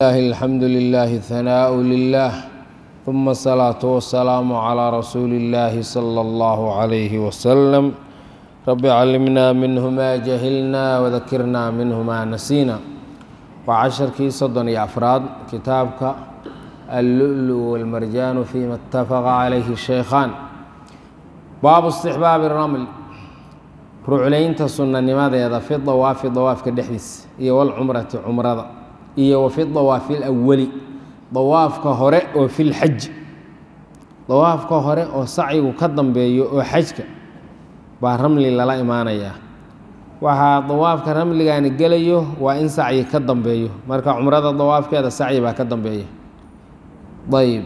الله الحمد لله ثناء لله ثم الصلاة والسلام على رسول الله صلى الله عليه وسلم رب علمنا منه ما جهلنا وذكرنا منه ما نسينا وعشركii soddon iyo afraad kitaabka اللؤلؤ والمرجان فيma اتفق عليه الشhيkخان baabu استحباaب الرمل ruclaynta sunanimadeeda fi dawaafi dawaafka dhexdiisa iyo walcumrati cumrada iyo wa fi dawaafi اlأwali dawaafka hore oo fi lxaji dawaafka hore oo sacyigu ka dambeeyo oo xajka baa ramli lala imaanayaa waxaa dawaafka ramligani gelayo waa in sacyi ka dambeeyo marka cumrada dawaafkeeda sacyi baa ka dambeeya ayb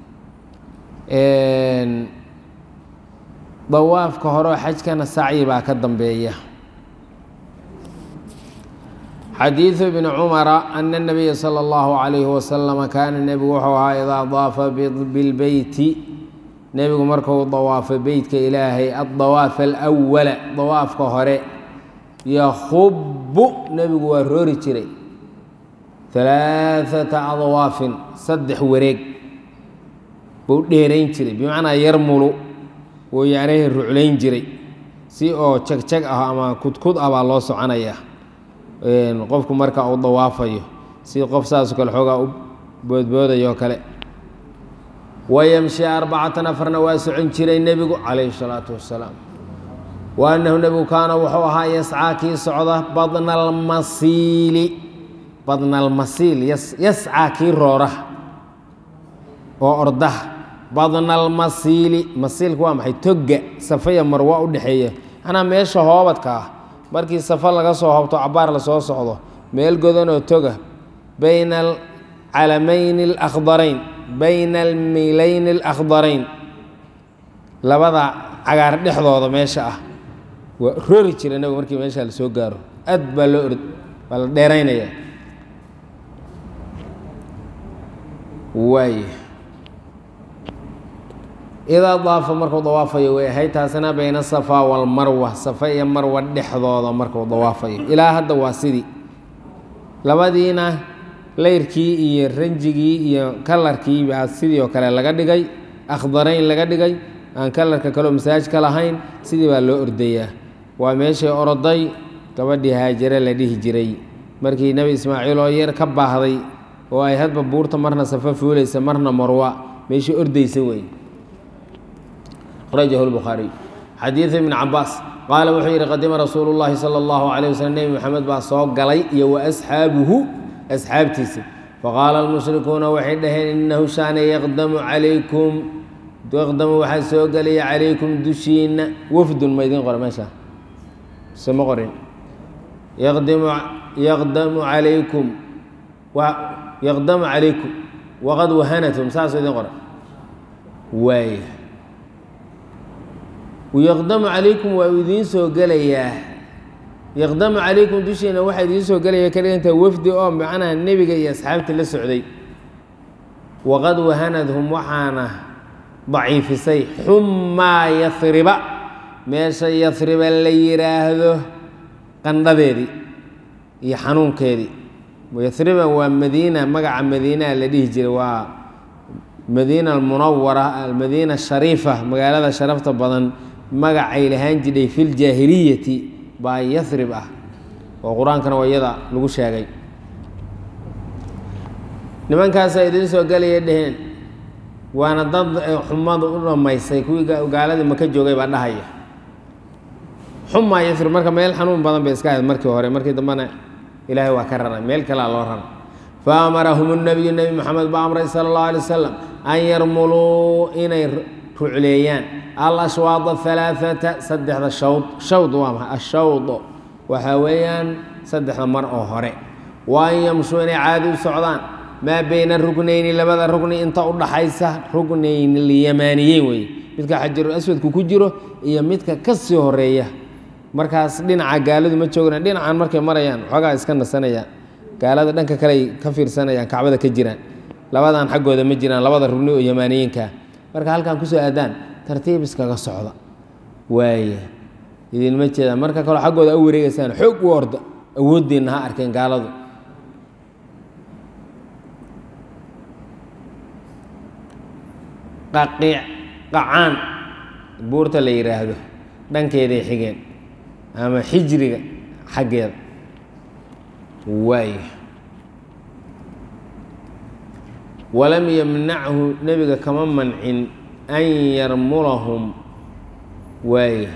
dawaafka hore oo xajkana sacyi baa ka dambeeya xadiiثu bni cumara ana الnabiya salى اllahu عalayhi wasalama kaana nebigu wuxuu ahaa idaa daafa bilbeyti nebigu markuu dawaafo beytka ilaahay addawaaf alأwala dawaafka hore yakubu nebigu waa roori jiray ثalaaثata adwaafin saddex wareeg buu dheerayn jiray bimacnaa yarmulu wuu yacnayhi ruclayn jiray si oo jag-jag ah ama kudkud ah baa loo soconaya qofku marka uu dawaafayo si qof saasoo kale xoogaa u boodboodayo kale wayamshi arbacatan afarna waa socon jiray nebigu calayhi salaatu wassalaam wa annahu nebigu kaana wuxuu ahaa yascaa kii socda badna almasiili badna almasiil yascaa kii roora oo ordaha badna almasiili masiilka waa maxay togga safaya marwa u dhexeeya anaa meesha hoobadka ah markii safa laga soo hobto cabaar lasoo socdo meel godanoo toga bayna alcalamayni alakhdarayn bayna almilayni alakhdarayn labada cagaar dhexdooda meesha ah waa roori jira nabigu markii meesha lasoo gaaro aad baa loo ord baa la dheeraynaya waay idaa daafa markuu dawaafayo way ahayd taasina bayna safa walmarwa safa iyo marwa dhexdooda markuu dawaafayo ilaa hadda waa sidii labadiina leyrkii iyo ranjigii iyo kalarkii baa sidii oo kale laga dhigay akhdarayn laga dhigay aan kalarka kaleo masaaj ka lahayn sidii baa loo ordayaa waa meeshay oroday gabadhii haajare la dhihi jiray markii nebi ismaaciil oo yar ka baahday oo ay hadba buurta marna safa fuulaysa marna marwa meeshii ordaysa wey rajahu lbukhaariy xadiidu ibni cabaas qaala wuxuu yidhi qadima rasuulu llaahi sala allahu calayh waslm nebi moxamed baa soo galay iyo wa asxaabuhu asxaabtiisa faqaala almushrikuuna waxay dhaheen innahu shaana yaqdamu calaykum yaqdamu waxaa soo gelaya calaykum dushiina wafdun ma idiin qora meesha se ma qorin yaqdimu yaqdamu calaykum yaqdamu calaykum waqad wahanatum saasoo idiin qora waaya yaqdamu calaykum waa uu idiin soo gelayaa yaqdamu calaykum dushiina waxaa idiin soo gelaya ka dhigantaa wafdi oo macnaha nebiga iyo asxaabta la socday waqad wahanadhum waxaana daciifisay xummaa yahriba meesha yahriba la yidhaahdo qandhadeedii iyo xanuunkeedii yahriba waa madiina magaca madiinaa la dhihi jiray waa madiina almunawara almadiina ashariifa magaalada sharafta badan magacay lahaan jidhay fi ljaahiliyati baa yarib ah oo qur-aankana waa iyada lagu sheegay nimankaasaa idiin soo gelaya dheheen waana dad xumadu u dhammaysay kuwii gaaladii maka joogay baa dhahaya xumaa yarib marka meel xanuun badan bay iska ahayd markii hore markii dambena ilaahay waa ka raray meel kalea loo raray fa amarahum nabiyu nebi moxamed baa amray sala allahu alay wasalam an yarmuluu inay rucleeyaan alashwaada halaaata saddexda shawd shawd waa maay ashawdo waxaa weeyaan saddexda mar oo hore wa an yamshuu inay caadi u socdaan maa beyna ruknayni labada rugni inta u dhaxaysa rugnayn lyamaaniyeyn wey midka xajarul aswadku ku jiro iyo midka ka sii horeeya markaas dhinaca gaaladu ma joogna dhinacan markay marayaan xoogaa iska nasanayaan gaalada dhanka kaleay ka fiirsanayaan kacbada ka jiraan labadan xaggooda ma jiraan labada rugni oo yamaaniyiinkaa marka halkan kusoo aadaan tartiib iskaga socda waaya idinma jeedaan marka kaloo xaggooda u wareegeysaan xoog u orda awoodeenna ha arkeen gaaladu qaqiic qacaan buurta la yidhaahdo dhankeeday xigeen ama xijriga xaggeeda waaya walam yamnachu nebiga kama mancin an yarmulahum waaya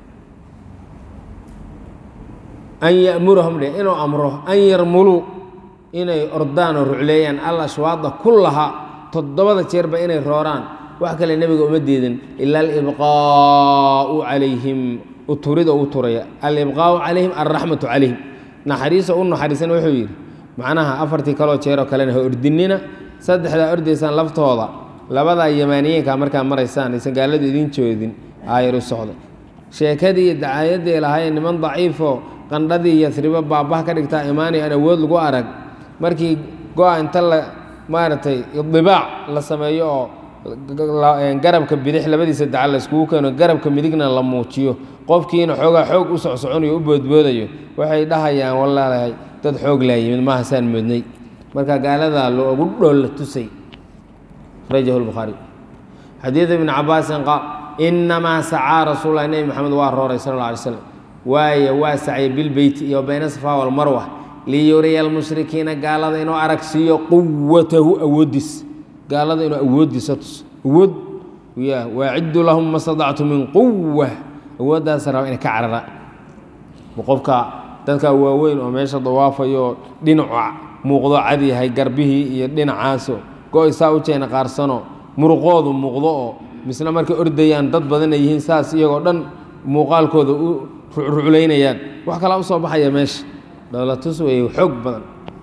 an ya'murahum dheh inuu amro an yarmuluu inay ordaan oo rucleeyaan al ashwaada kullahaa toddobada jeerba inay rooraan wax kale nebiga uma diidin ila alibqaa'u calayhim uturida u turaya alibqaa'u calayhim alraxmatu calayhim naxariisa u naxariisana wuxuu yidhi macnaha afartii kaloo jeeroo kalena ha ordinina saddexdaa ordaysaan laftooda labadaa yamaaniyeenkaa markaa maraysaan aysan gaaladu idin joodin aayar u socda sheekadii iyo dacaayadii lahaayeen niman daciifoo qandhadii yasribo baabah ka dhigtaa imaanay aan awood lagu arag markii go-a inta la maaragtay idibaac la sameeyo oo garabka bidix labadiisa daca la iskugu keeno garabka midigna la muujiyo qofkiina xoogaa xoog u socsoconayo u boodboodayo waxay dhahayaan walaalahay dad xoog laa yimid maaha saan moodnay marka gaaladaa loogu dhool la tusay rajahu lbukhaari xadiidu ibni cabaasin qaal inamaa sacaa rasuul lah nebi maxamed waa rooray sal alla alay slam waaye waa sacay bilbeyti iyo bayna safa walmarwa liyuriya almushrikiina gaalada inuu aragsiiyo quwatahu awoodiis gaalada inuu awoodiisa tus awood ya waaciddu lahum ma stadactu min quwa awooddaas raba inay ka carara qofka dadka waaweyn oo meesha dawaafayo dhinacu muuqdo cad yahay garbihii iyo dhinacaaso go-y saa u jeena qaarsano muruqoodu muuqdo oo misna markay ordayaan dad badan ay yihiin saas iyagoo dhan muuqaalkooda u rucruclaynayaan wax kalaa u soo baxaya meesha dhowlatus wey xoog badan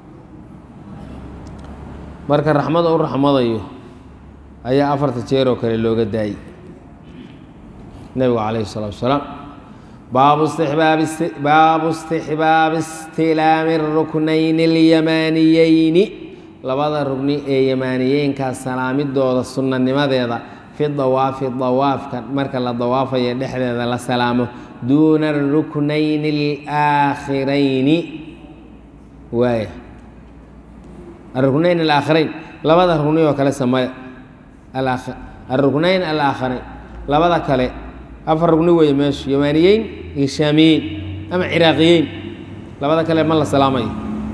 marka raxmada u raxmadayo ayaa afarta jeer oo kale looga daayey nebigu calayhi salaatu wasalaam baabu istixbaabi baabu istixbaabi istilaami ruknayni اlyamaaniyeyni labada rugni ee yamaaniyeenkaa salaamidooda sunnanimadeeda fi dawaafi dawaafka marka la dawaafayo dhexdeeda la salaamo duuna aruknayni alaakhirayni waaya aruknayn alaakhirayn labada rugni oo kale sameeya aruknayn alaakhirayn labada kale afar rugni weeye meeshu yamaaniyeyn iyo shaamiyeyn ama ciraaqiyeyn labada kale ma la salaamayo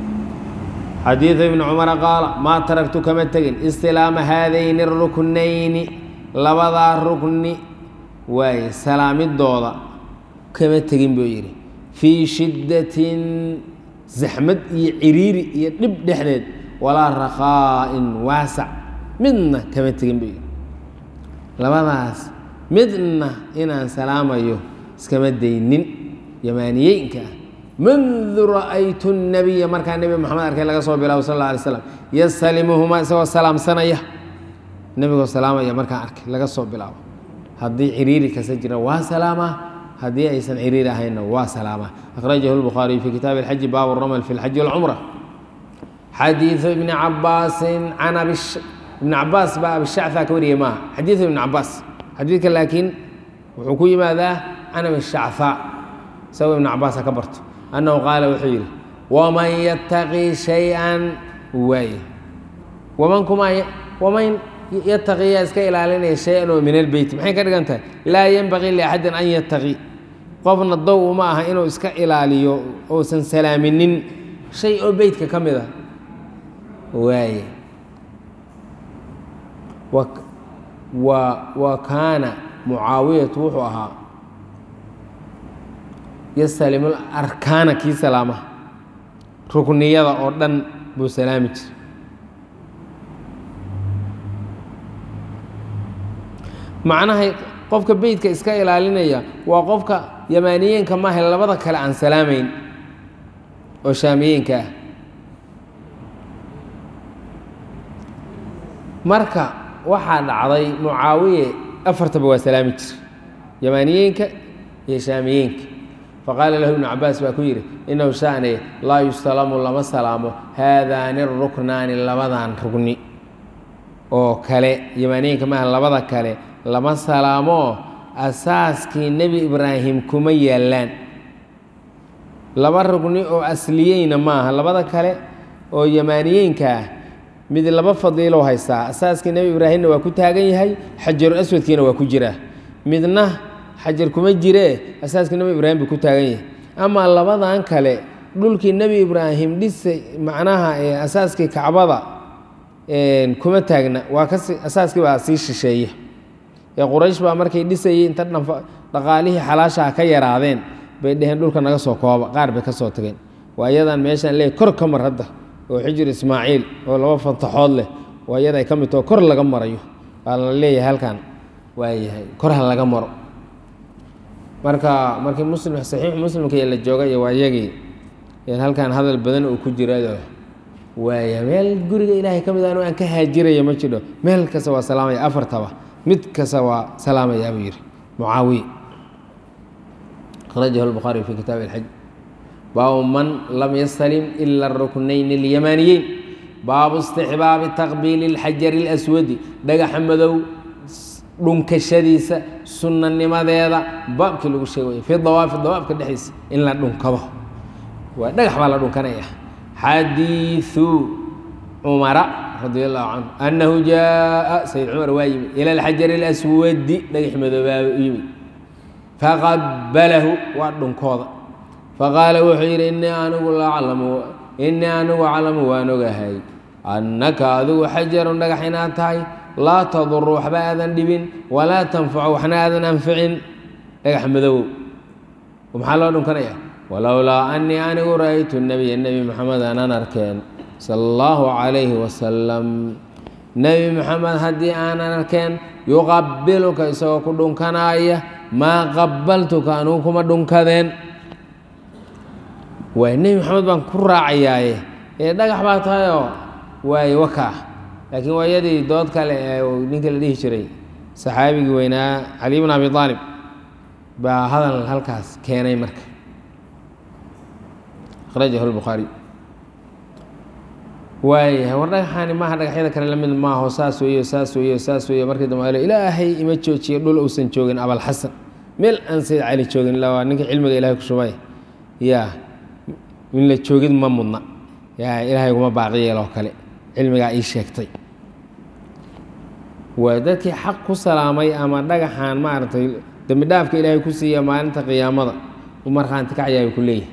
xadiidu ibni cumara qaala maa taragtu kama tegin istilaama haadayni aruknayni labadaa rukni waaye salaamidooda kama tegin buu yidhi fii shiddatin zaxmad iyo ciriiri iyo dhib dhexdeed walaa rakhaa'in waasac midna kama tegin buu yidhi labadaas midna inaan salaamayo iskama daynin yamaaniyeynka ah mundu ra'aytu nabiya markaa nebi moxamed arkay laga soo bilaabo sal alla alay slam yastalimuhumaa isagoo salaamsanaya nebigoo salaamaya markaan arkay laga soo bilaabo haddii ciriiri kasa jira waa salaama haddii aysan ciriiri ahaynna waa salaama akhrajahu lbukhaariyu fi kitaabi alxaji baabu ramal fi lxaji walcumra xadiidu ibni cabaasin can abi ibni cabaas baa abishacfa ka wariyay maaha xadiidu ibni cabaas xadiidka laakiin wuxuu ku yimaadaa can abishacfa isagoo ibni cabaas ha ka barto annahu qaala wuxuu yidhi waman yattaqii shay-an waaye waman kuma waman yattaqiyaa iska ilaalinaya shay-an oo min albeyti maxay ka dhigan tahay laa yenbagii liaxadin an yattaqi qofna dow uma aha inuu iska ilaaliyo uusan salaaminin shay oo beytka ka mid a waaye wa kaana mucaawiyatu wuxuu ahaa yastalimu arkaana kii salaama rukniyada oo dhan buu salaami jira macnahay qofka beytka iska ilaalinaya waa qofka yamaaniyeenka maaha labada kale aan salaamayn oo shaamiyeenka ah marka waxaa dhacday mucaawiye afartaba waa salaami jira yamaaniyeenka iyo shaamiyeenka faqaala lahu ibnu cabaas baa ku yidhi inahu sha'ne laa yustalamu lama salaamo haadaani ruknaani labadan rugni oo kale yamaaniyeenka maaha labada kale lama salaamoo asaaskii nebi ibraahim kuma yaallaan laba rugni oo asliyeyna maaha labada kale oo yamaaniyeenka ah mid laba fadiilow haystaa asaaskii nebi ibraahimna waa ku taagan yahay xajaru aswadkiina waa ku jiraa midna xajar kuma jiree asaaskii nebi ibraahim buu ku taagan yahay amaa labadan kale dhulkii nebi ibraahim dhisay macnaha asaaskii kacbada kuma taagna waa kasi asaaskii baa sii shisheeye ee quraysh baa markay dhisayey inta dhaqaalihii xalaashaha ka yaraadeen bay dheheen dhulka naga soo kooba qaar bay ka soo tageen waa iyadaan meeshaan leey kor ka mar hadda oo xijir ismaaciil oo laba fantaxood leh waa iyada ay ka mid taho kor laga marayo waa la leeyahay halkan waayahay kor ha laga maro marka markii muslim saxiix muslimka la joogay waa iyagii halkan hadal badan uu ku jirayo waaya meel guriga ilaahay ka mid ah aan ka haajiraya ma jidho meel kasta waa salaamaya afartaba mid kasta waa salaamaya buu yidhi mucaawiya akhrajahu lbukhaari fi kitaabi alxaj baabu man lam yastalim ila aruknayn اlyamaniyeyn baabu istixbaabi taqbiili اlxajari اlaswadi dhagaxa madow dhunkashadiisa sunanimadeeda baabkii lagu sheegay fi dawaafi dawaafka dhexdiisa in la dhunkado waa dhagax baa la dhunkanaya xadiiثu cumara radi allahu canhu annahu jaءa sayid cumar waa yimid ila alxajari اlaswadi dhagax madoobaa yimid faqabalahu waa dhunkooda faqaala wuxuu yidhi innii anigu laclamu innii anigu aclamu waan ogahay annaka adigu xajarun dhagax inaad tahay laa taduru waxba aadan dhibin walaa tanfacu waxna aadan anficin dhagax madowow maxaa loo dhunkanaya walowlaa annii anigu ra'aytu nebiya nebi maxamed aanan arkeen sala allahu calayhi wasalam nebi maxamed haddii aanan arkeen yuqabiluka isagoo ku dhunkanaaya maa qabaltuka anugu kuma dhunkadeen waay nebi maxamed baan ku raacayaaye ee dhagax baa tahayoo waaye wakaa laakiin waa iyadii dood kale ee ninka la dhihi jiray saxaabigii weynaa cali bn abi aalib baa hadal halkaas keenay marka akhrajahu lbukhaari waayahay war dhagaxaani maaha dhagaxyada kale la mid maaho saas weeyo saas weeyo saas weeyo markii dambe alo ilaahay ima joojiyo dhul uusan joogin abalxasan meel aan sayid cali joogin ila waa ninka cilmiga ilahay ku shubay yaa in la joogid ma mudna yaa ilaahay kuma baaqi yeeloo kale cilmigaa ii sheegtay waa dadkii xaq ku salaamay ama dhagaxaan maaragtay dembi dhaafka ilaahay ku siiya maalinta qiyaamada u markhaanti kacyaay ku leeyahay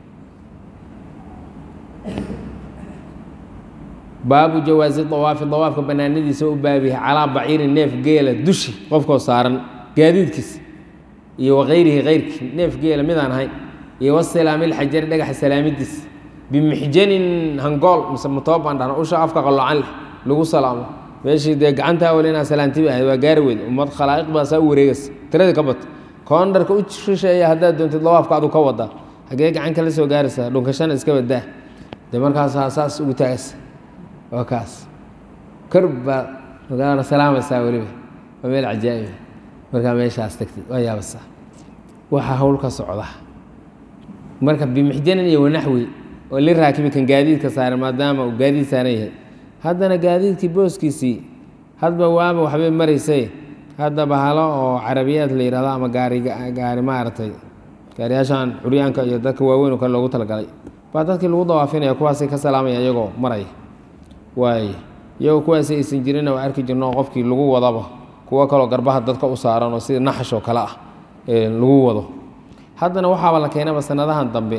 baabu jawaasi dawaafi dawaafka banaanadiisa u baabiyahay calaa baciirin neef geela dushi qofkoo saaran gaadiidkiisa iyo wakayrihi kayrkii neef geela midaan ahayn iyo wasilaami lxajari dhagaxa salaamidiisa bimixjanin hangool mise matooban dhahno usha afka qaloocan leh lagu salaamo meeshii dee gacanta awal inaa salaantiba ahayd waa gaari weyd ummad khalaa'iq baa saa u wareegaysa tiradii ka bata koondharka u shisheeya haddaad doontid dawaafka adu ka wadaa hagee gacan kala soo gaaraysaa dhunkashana iska badaa dee markaasaa saas ugu taagaysa waa kaas kor baa magaana salaamaysaa weliba waa meel cajaa'iba markaa meeshaas tagtid waa yaabasaa waxaa hawl ka socda marka bimixjanin iyo wanaxwi oo li raakibi kan gaadiidka saaran maadaama uu gaadiid saaran yahay haddana gaadiidkii booskiisii hadba waaba waxbay maraysay hadda bahalo oo carabiyaad la yidhahdo ama gaari gaari maaragtay gaariyaashaan curyaanka iyo dadka waaweyn oo kale loogu talagalay baa dadkii lagu dawaafinaya kuwaasay ka salaamaya iyagoo maraya waay iyagoo kuwaasi aysan jirinna waa arki jirno oo qofkii lagu wadaba kuwo kaloo garbaha dadka u saaran oo sida naxash oo kale ah lagu wado haddana waxaaba la keenaba sanadahan dambe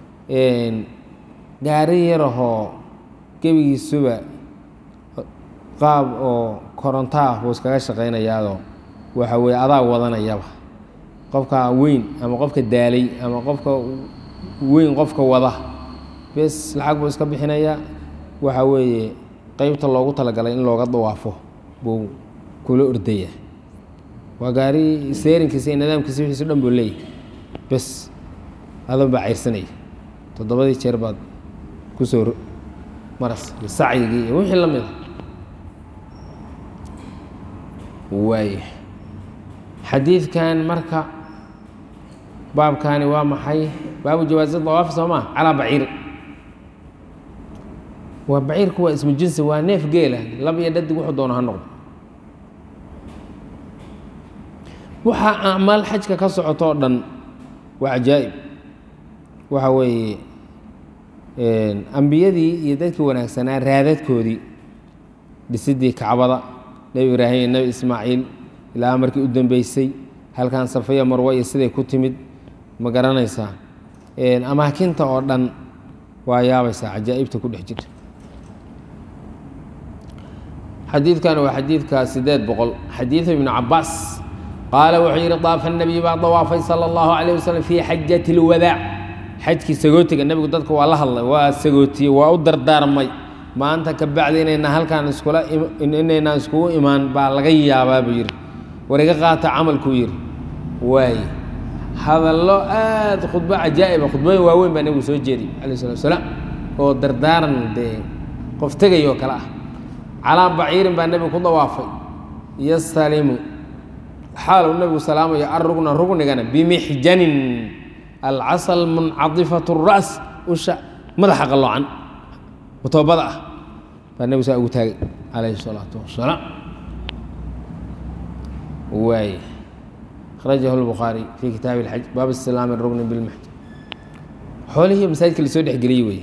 gaari yarahoo gebigiisuba qaab oo korontaah buu iskaga shaqaynayaadoo waxa weye adaa wadanayaba qofka weyn ama qofka daalay ama qofka weyn qofka wada bes lacag buu iska bixinayaa waxa weeye qeybta loogu talagalay in looga dawaafo buu kula ordaya waa gaari seerinkiisa iyo nidaamkiisa wixiisu dhan buu leeyahy bes adan baa cayrsanaya toddobadii jeer baad kusoo maras iyo sacyigii iyo wixii la mid a waaya xadiidkan marka baabkaani waa maxay baabu jawaasi dawaafi soo maa calaa baciiri waa baciirku waa ismu jinsi waa neef geela lab iyo dhadig wuxuu doono ha noqdo waxaa acmaal xajka ka socotoo dhan waa cajaa'ib waxa weeye ambiyadii iyo dadkii wanaagsanaa raadadkoodii dhisidii kacbada nebi ibraahim iyo nebi ismaaciil ilaa markii u dambeysay halkan safaya marwa iyo siday ku timid ma garanaysaa amaakinta oo dhan waa yaabaysaa cajaa'ibta ku dhex jirta xadiidkan waa xadiidka sideed boqol xadiidu ibnu cabaas qaala wuxuu yidhi daafa nabiy baa dawaafay sala allahu calayh wasalam fii xajati lwadaac xajkii sagootiga nebigu dadka waa la hadlay waa sagootiyey waa u dardaarmay maanta ka bacdi inayna halkaan iskula inaynaan iskugu imaan baa laga yaabaa buu yidhi war iga qaata camalkuu yidhi waaye hadallo aada khudbo cajaa'iba khudbooyin waaweyn baa nebigu soo jeediyey calayh salatu wasalaam oo dardaaran dee qof tegayoo kale ah calaa baciirin baa nebigu ku dawaafay yastalimu xaaluu nebigu salaamayo arugna rugnigana bimixjanin alcasal muncadifatu ras usha madaxa qalloocan matoobada ah baa nebigu saa ugu taagay calayhi salaatu wasalaam waay akhrajahu lbukhaari fii kitaabi اlxaj baab istilaami rugni bilmaxj xoolihii masaajidka lasoo dhexgeliyey wey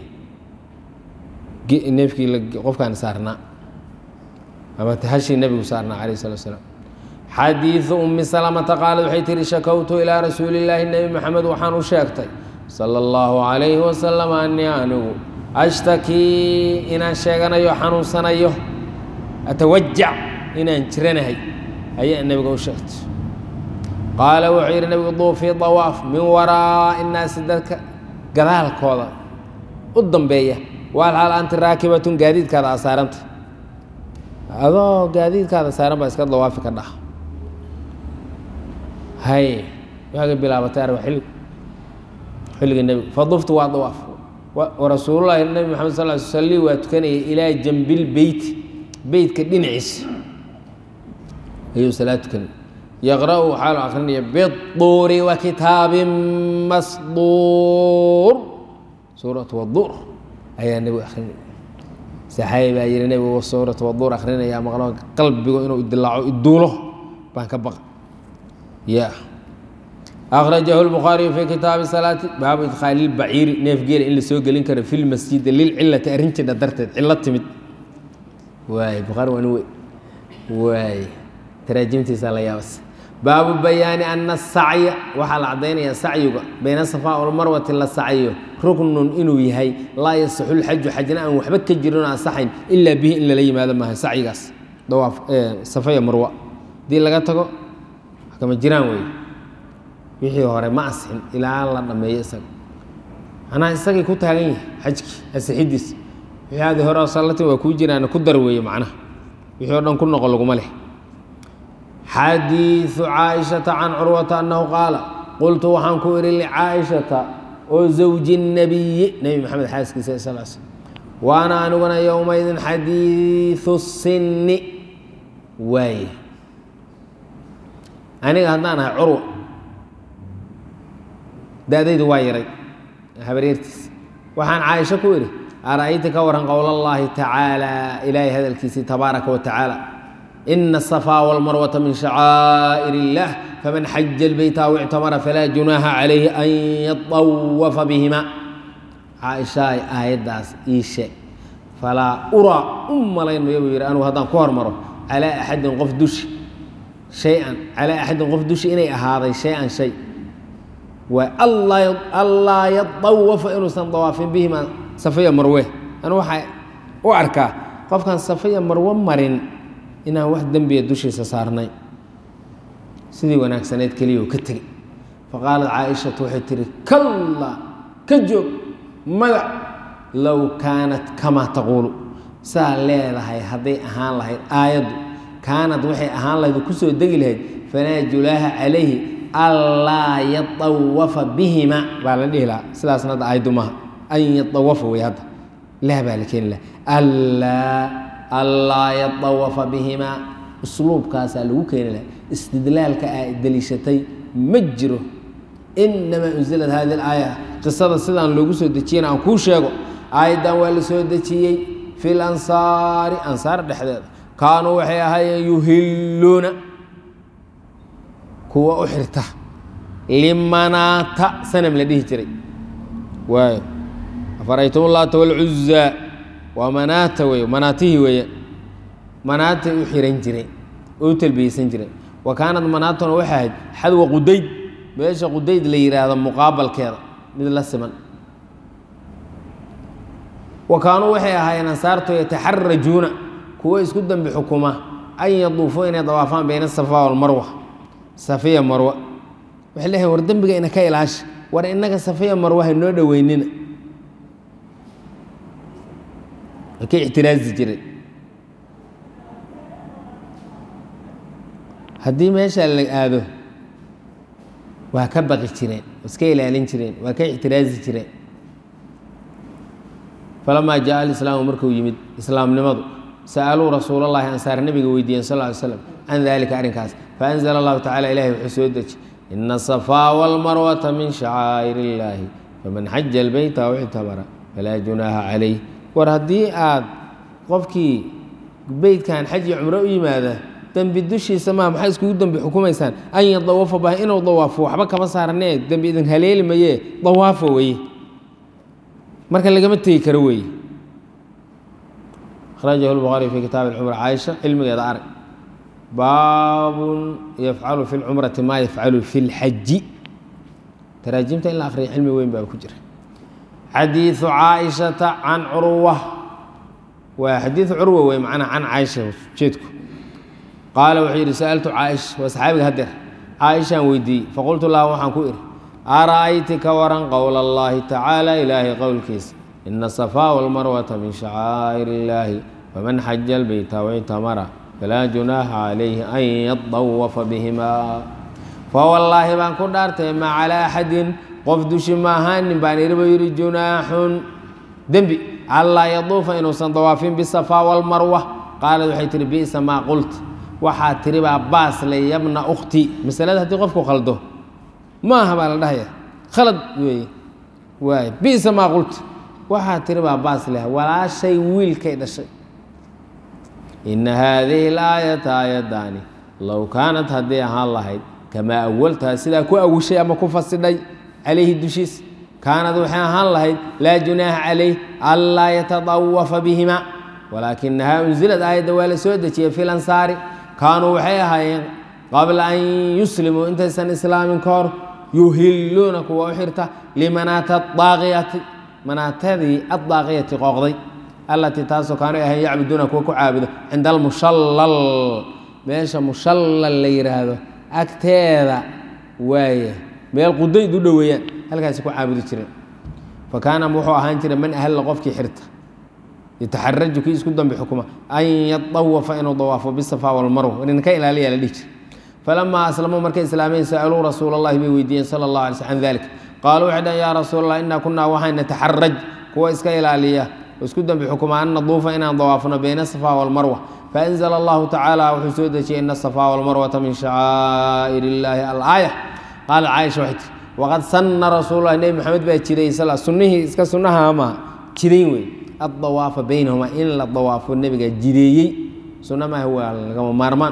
neefkii qofkaan saarnaa ama hashii nebigu saarnaa calayh salatu wasalaam xadiidu umi salamata qaalad waxay tihi shakowtu ilaa rasuuli illaahi nebi maxamed waxaan u sheegtay sala allahu calayhi wasalam anii anigu ashtakii inaan sheeganayo xanuunsanayo atawajac inaan jiranahay ayaa nebiga u sheegtay qaala wuxuu yidhi nebigu duufii dawaaf min waraa'i innaasi dadka gadaalkooda u dambeeya waalxaal anti raakibatun gaadiidkaada aa saaranta adoo gaadiidkaada saaran baa iska dawaafi ka dhaha hay waxay ka bilaabatay arba xilli xilliga nebiga faduftu waa dawaaf warasuulullahi nebi maxamed sal ly sali waa tukanayay ilaa jambil beyti beytka dhinaciisa ayuu salaad tukanay yaqra'u waxaa loo akrinaya biduuri wa kitaabin masduur suuratu waduur ayaa nebigu akrinaya saxaabi baa yihi nebigu suuratu waduur akrinaya maqlo qalbigu inuu idilaaco iduulo baan ka baqa ya akhrajahu lbukhaariyu fii kitaabi salaati baabu idkhaali lbaciiri neef geela in la soo gelin karo fi lmasjidi lilcilati arrin jidha darteed cillo timid waay bukhaari waa nin wey waay taraajimtiisa la yaabas baabu bayaani ana asacya waxaa la caddaynaya sacyiga bayna safaa walmarwati la sacyo ruknun inuu yahay laa yasaxu lxaju xajna aan waxba ka jirin oo asaxayn ilaa bihi in lala yimaado maaha sacyigaas dawaaf safaya marwa haddii laga tago kama jiraan wey wixii hore ma asixin ilaa la dhammeeyo isaga manaa isagii ku taagan yahay xajkii asixidiis wixii aadi hore oo sallatin waa kuu jiraan ku dar weeye macnaha wixii o dhan ku noqo laguma leh xadiiثu caaishata can curwata annahu qaala qultu waxaan ku idhi licaaishata oo zawji الnabiyi nebi maxamed xaaskiisa sal sl waana aniguna yowmaydin xadiiثu sinni waaye aniga haddaan ahay curwa da-daydu waa yaray habareertiis waxaan caaisho ku idhi ara'ayti ka waran qowl اllahi tacaala ilaahay hadalkiisii tabaaraka wa tacaala ina الصفا والmarwة min شhacاa'ir الlah faman xaja الbeyt aw اctamara falaa junaaha calayhi an yaطawafa bihima caaishaay aayaddaas ii sheeg falaa uraa u malaynayo buu yidhi anugu haddaan ku hormaro calaa axadin qof dushi shay-an calaa axadin qof dushi inay ahaaday shay-an shay waa allaa yadawafa inuusan dawaafin bihima safaya marwe anu waxaa u arkaa qofkan safaya marwe marin inaan wax dembiya dushiisa saarnay sidii wanaagsaneyd keliya oo ka tegey faqaalat caaishatu waxay tihi kalla ka joog magac low kaanat kamaa taquulu saa leedahay hadday ahaan lahayd aayaddu kaanad waxay ahaan lahayd oo kusoo degi lahayd falaa julaaha calayhi allaa yatawafa bihima baa la dhihi lahaa sidaasna hadda aayaddu maaha an yatawafa wey hadda laa baa la keeni laha allaa allaa yatawafa bihimaa usluubkaasaa lagu keeni laha istidlaalka aa deliishatay ma jiro inamaa unsilad hadi aaya qisada sidaan loogu soo dejiyana aan kuu sheego aayaddan waa la soo dejiyey fi lansaari ansaar dhexdeeda kaanuu waxay ahaayeen yuhilluuna kuwa u xirta limanaata sanam la dhihi jiray waayo afaraytum laata walcuzaa waa manaata wey manaatihii weeye manaatay u xiran jireen oo u talbiyeysan jireen wa kaanad manaatuna waxay ahayd xadwa qudayd meesha qudayd la yidhaahdo muqaabalkeeda mid la siman wa kaanuu waxay ahaayeen ansaartu yataxarajuuna kuwo isku dambi xukuma an yaduufuu inay dawaafaan bayna safa walmarwa safiya marwa waxay leeyahay war dembiga ina ka ilaasha war innaga safiya marwa ha noo dhoweynina way ka ictiraazi jireen haddii meesha la aado waa ka baqi jireen iska ilaalin jireen waa ka ictiraazi jireen falamaa jaa alislaamu markuu yimid islaamnimadu sa'aluu rasuul allahi ansaar nabiga weydiiyeen sal ly slam can dalika arrinkaas faanzla allahu tacala ilahi wuxuu soo deji ina asafaa walmarwata min shacaa'ir illaahi faman xaja albeyta aw ictabara falaa junaaha calayh war haddii aad qofkii beytkan xaj iyo cumro u yimaada dembi dushiisa maa maxay iskugu dembi xukumaysaan an yadawafa bah inuu dawaafo waxba kama saaranee dembi idin haleeli mayee dawaafo weye marka lagama tegi karo weeye akhrajahu lbukhaari fi kitaabi alcumra caaisha cilmigeeda arag baabun yafcalu fi lcumrati maa yafcalu fi lxaji taraajimta in la akhriya cilmi weyn baa ku jira xadiiثu caaishata can curwa waa xadiiثu curwa wey macnaa can caaisha jeedku qaala wuxuu yidhi sa'altu caaisha waa saxaabiga hadeer caaishaan weydiiyey faqultu laha waxaan ku idhi ara'ayti ka waran qowla اllahi tacaala ilaahay qowlkiisa ina safaa walmarwata min shacaa'ir illaahi faman xaja albeyta wictamara falaa junaaxa calayhi an yadawafa bihima fawallaahi baan ku dhaartay ma calaa axadin qof dushi ma ahaanin baan iriba yidhi junaaxun dembi allaa yaduufa inuusan dawaafin bisafaa walmarwa qaalad waxay tihi bi'sa maa qult waxaa tiri baa baas le yabna ukhti masalada haddii qofku khaldo ma aha baa la dhahaya khalad weeye waay bi'sa maa qult waxaa tiri baa baas leh walaashay wiilkay dhashay ina haadihi alaayata aayaddaani low kaanat hadday ahaan lahayd kamaa awaltaha sidaa ku awishay ama ku fasidhay calayhi dushiis kaanad waxay ahaan lahayd laa junaaha calayh anlaa yatadawafa bihima walaakinahaa unsilad aayadda waa la soo dejiyey fi lansaari kaanuu waxay ahaayeen qabla an yuslimuu intaysan islaamin ka hor yuhilluuna kuwa u xirta limanaata daaqiyati manaatadii addaaqiyati qooqday allatii taasoo kaanu ahayn yacbuduuna kuwa ku caabudo cinda almushallal meesha mushallal la yidhaahdo agteeda waaya meel qudayd u dhoweeyaan halkaasi ku caabudi jireen fa kaana wuxuu ahaan jiray man ahalla qofkii xirta yataxaraju kii isku dambi xukuma an yadawafa inuu dawaafo bisafa walmarwa nin ka ilaaliya la dhihi jira falamaa aslamuu markay islaameen sa'aluu rasuula allahi bay weydiiyeen sala allah alay sl can dalik qaaluu waxay dhahen yaa rasuul allah inaa kunaa waxaan nataxaraj kuwa iska ilaaliya oo isku dambi xukuma an naduufa inaan dawaafno bayna asafa walmarwa faanzla allahu tacaala wuxuu soo dejiyey ina asafa walmarwata min shacaa'ir illaahi alaaya qaalat caaisha waxay tiri waqad sanna rasuululah nebi maxamed baa jiray sal sunnihii iska sunnaha maaha jidayn wey addawaafa baynahumaa in la dawaafo nebiga jideeyey sunna maaha waa lagama maarmaan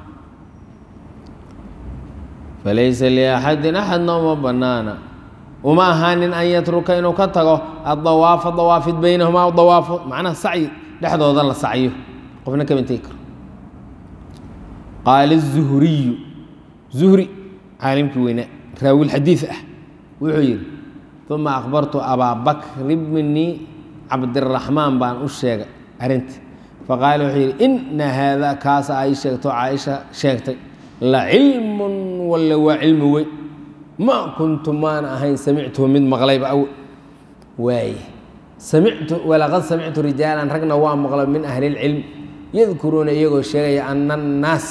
falaysa liaxadin axadna uma banaana uma ahaanin an yatruka inuu ka tago addawaafa dawaafid baynahumaa dawaafo macnaha sacyi dhexdooda la sacyo qofna kama tegi karo qaala zuhriyu zuhri caalimkii weynaa raawi xadiid ah wuxuu yidhi uma akhbartu abaa bakr bni cabdiraxmaan baan u sheegay arrinta faqaala wuxuu yidhi ina haada kaasa ay sheegto caaisha sheegtay la cilmun walla waa cilmi weyn ma kuntu maana ahayn samictuhu mid maqlayba aw waaye samictu walaqad samictu rijaalan ragna waa maqlo min ahli lcilm yadkuruuna iyagoo sheegaya ana annaas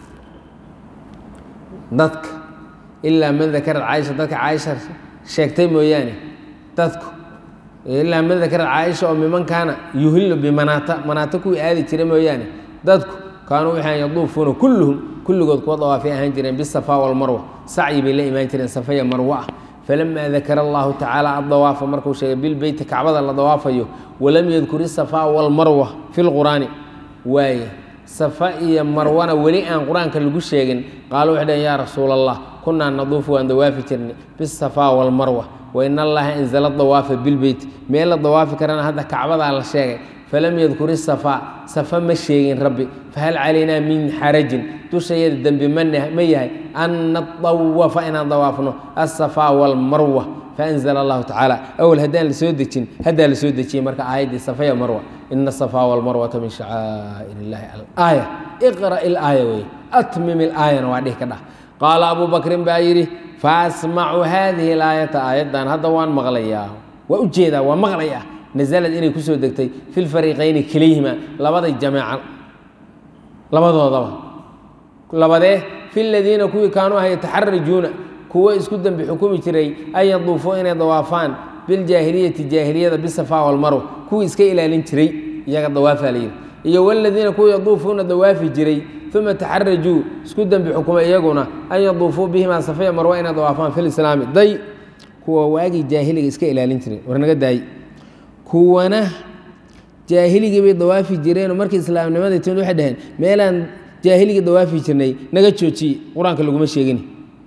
dadka ilaa man dakarat caaisha dadka caaisha sheegtay mooyaane dadku ilaa man dakarat caaisha oo miman kaana yuhillu bimanaata manaata kuwii aadi jira mooyaane dadku kaanuu waxaan yaduufuuna kulluhum kulligood kuwa dawaafay ahaan jireen bisafa walmarwa sacyi bay la imaan jireen safaya marwa ah falamaa dakara allahu tacaala addawaafa markuu sheegay bilbeyti kacbada la dawaafayo walam yadkur isafaa walmarwa fi lqur'aani waaye safa iyo marwana weli aan qur-aanka lagu sheegin qaalu waxay dhaheen yaa rasuula allah kunaa naduufu waan dawaafi jirnay bisafa walmarwa wain allaha anzala dawaafa bilbeyt meel la dawaafi karana hadda kacbadaa la sheegay falam yadkur isafaa safa ma sheegin rabbi fahal calaynaa min xarajin dushayada dembi ma yahay an nadawafa inaan dawaafno asafaa walmarwa faanzla allahu tacaala awal haddaan la soo dejin haddaa la soo dejiyey marka aayaddii safaya marwa ina asafaa walmarwata min shacaa'ir illahi alaaya iqra' ilaaya wey atmim ilaayana waa dhihi ka dhah qaala abu bakrin baa yidhi faasmacu haadihi alaayata aayaddan hadda waan maqlayaa waa u jeedaa waa maqlayaa nazalad inay kusoo degtay fi lfariiqayni keliyhima labaday jameeca labadoodaba labadee fi ladiina kuwii kaanuu aha yataxarajuuna kuwo isku dembi xukumi jiray an yaduufuu inay dawaafaan biljaahiliyati jaahiliyada bisafaa walmarw kuwii iska ilaalin jiray iyaga dawaafaa layidhi iyo waladiina kuwa yaduufuuna dawaafi jiray uma taxarajuu isku dembi xukuma iyaguna an yaduufuu bihimaa safaya marwa inay dawaafaan fi lislaami day kuwa waagii jaahiliga iska ilaalin jiray warnaga daayi kuwana jaahiligii bay dawaafi jireenoo markii islaamnimadii timid waxay dhaheen meelaan jaahiligii dawaafi jirnay naga joojiye qur-aanka laguma sheegin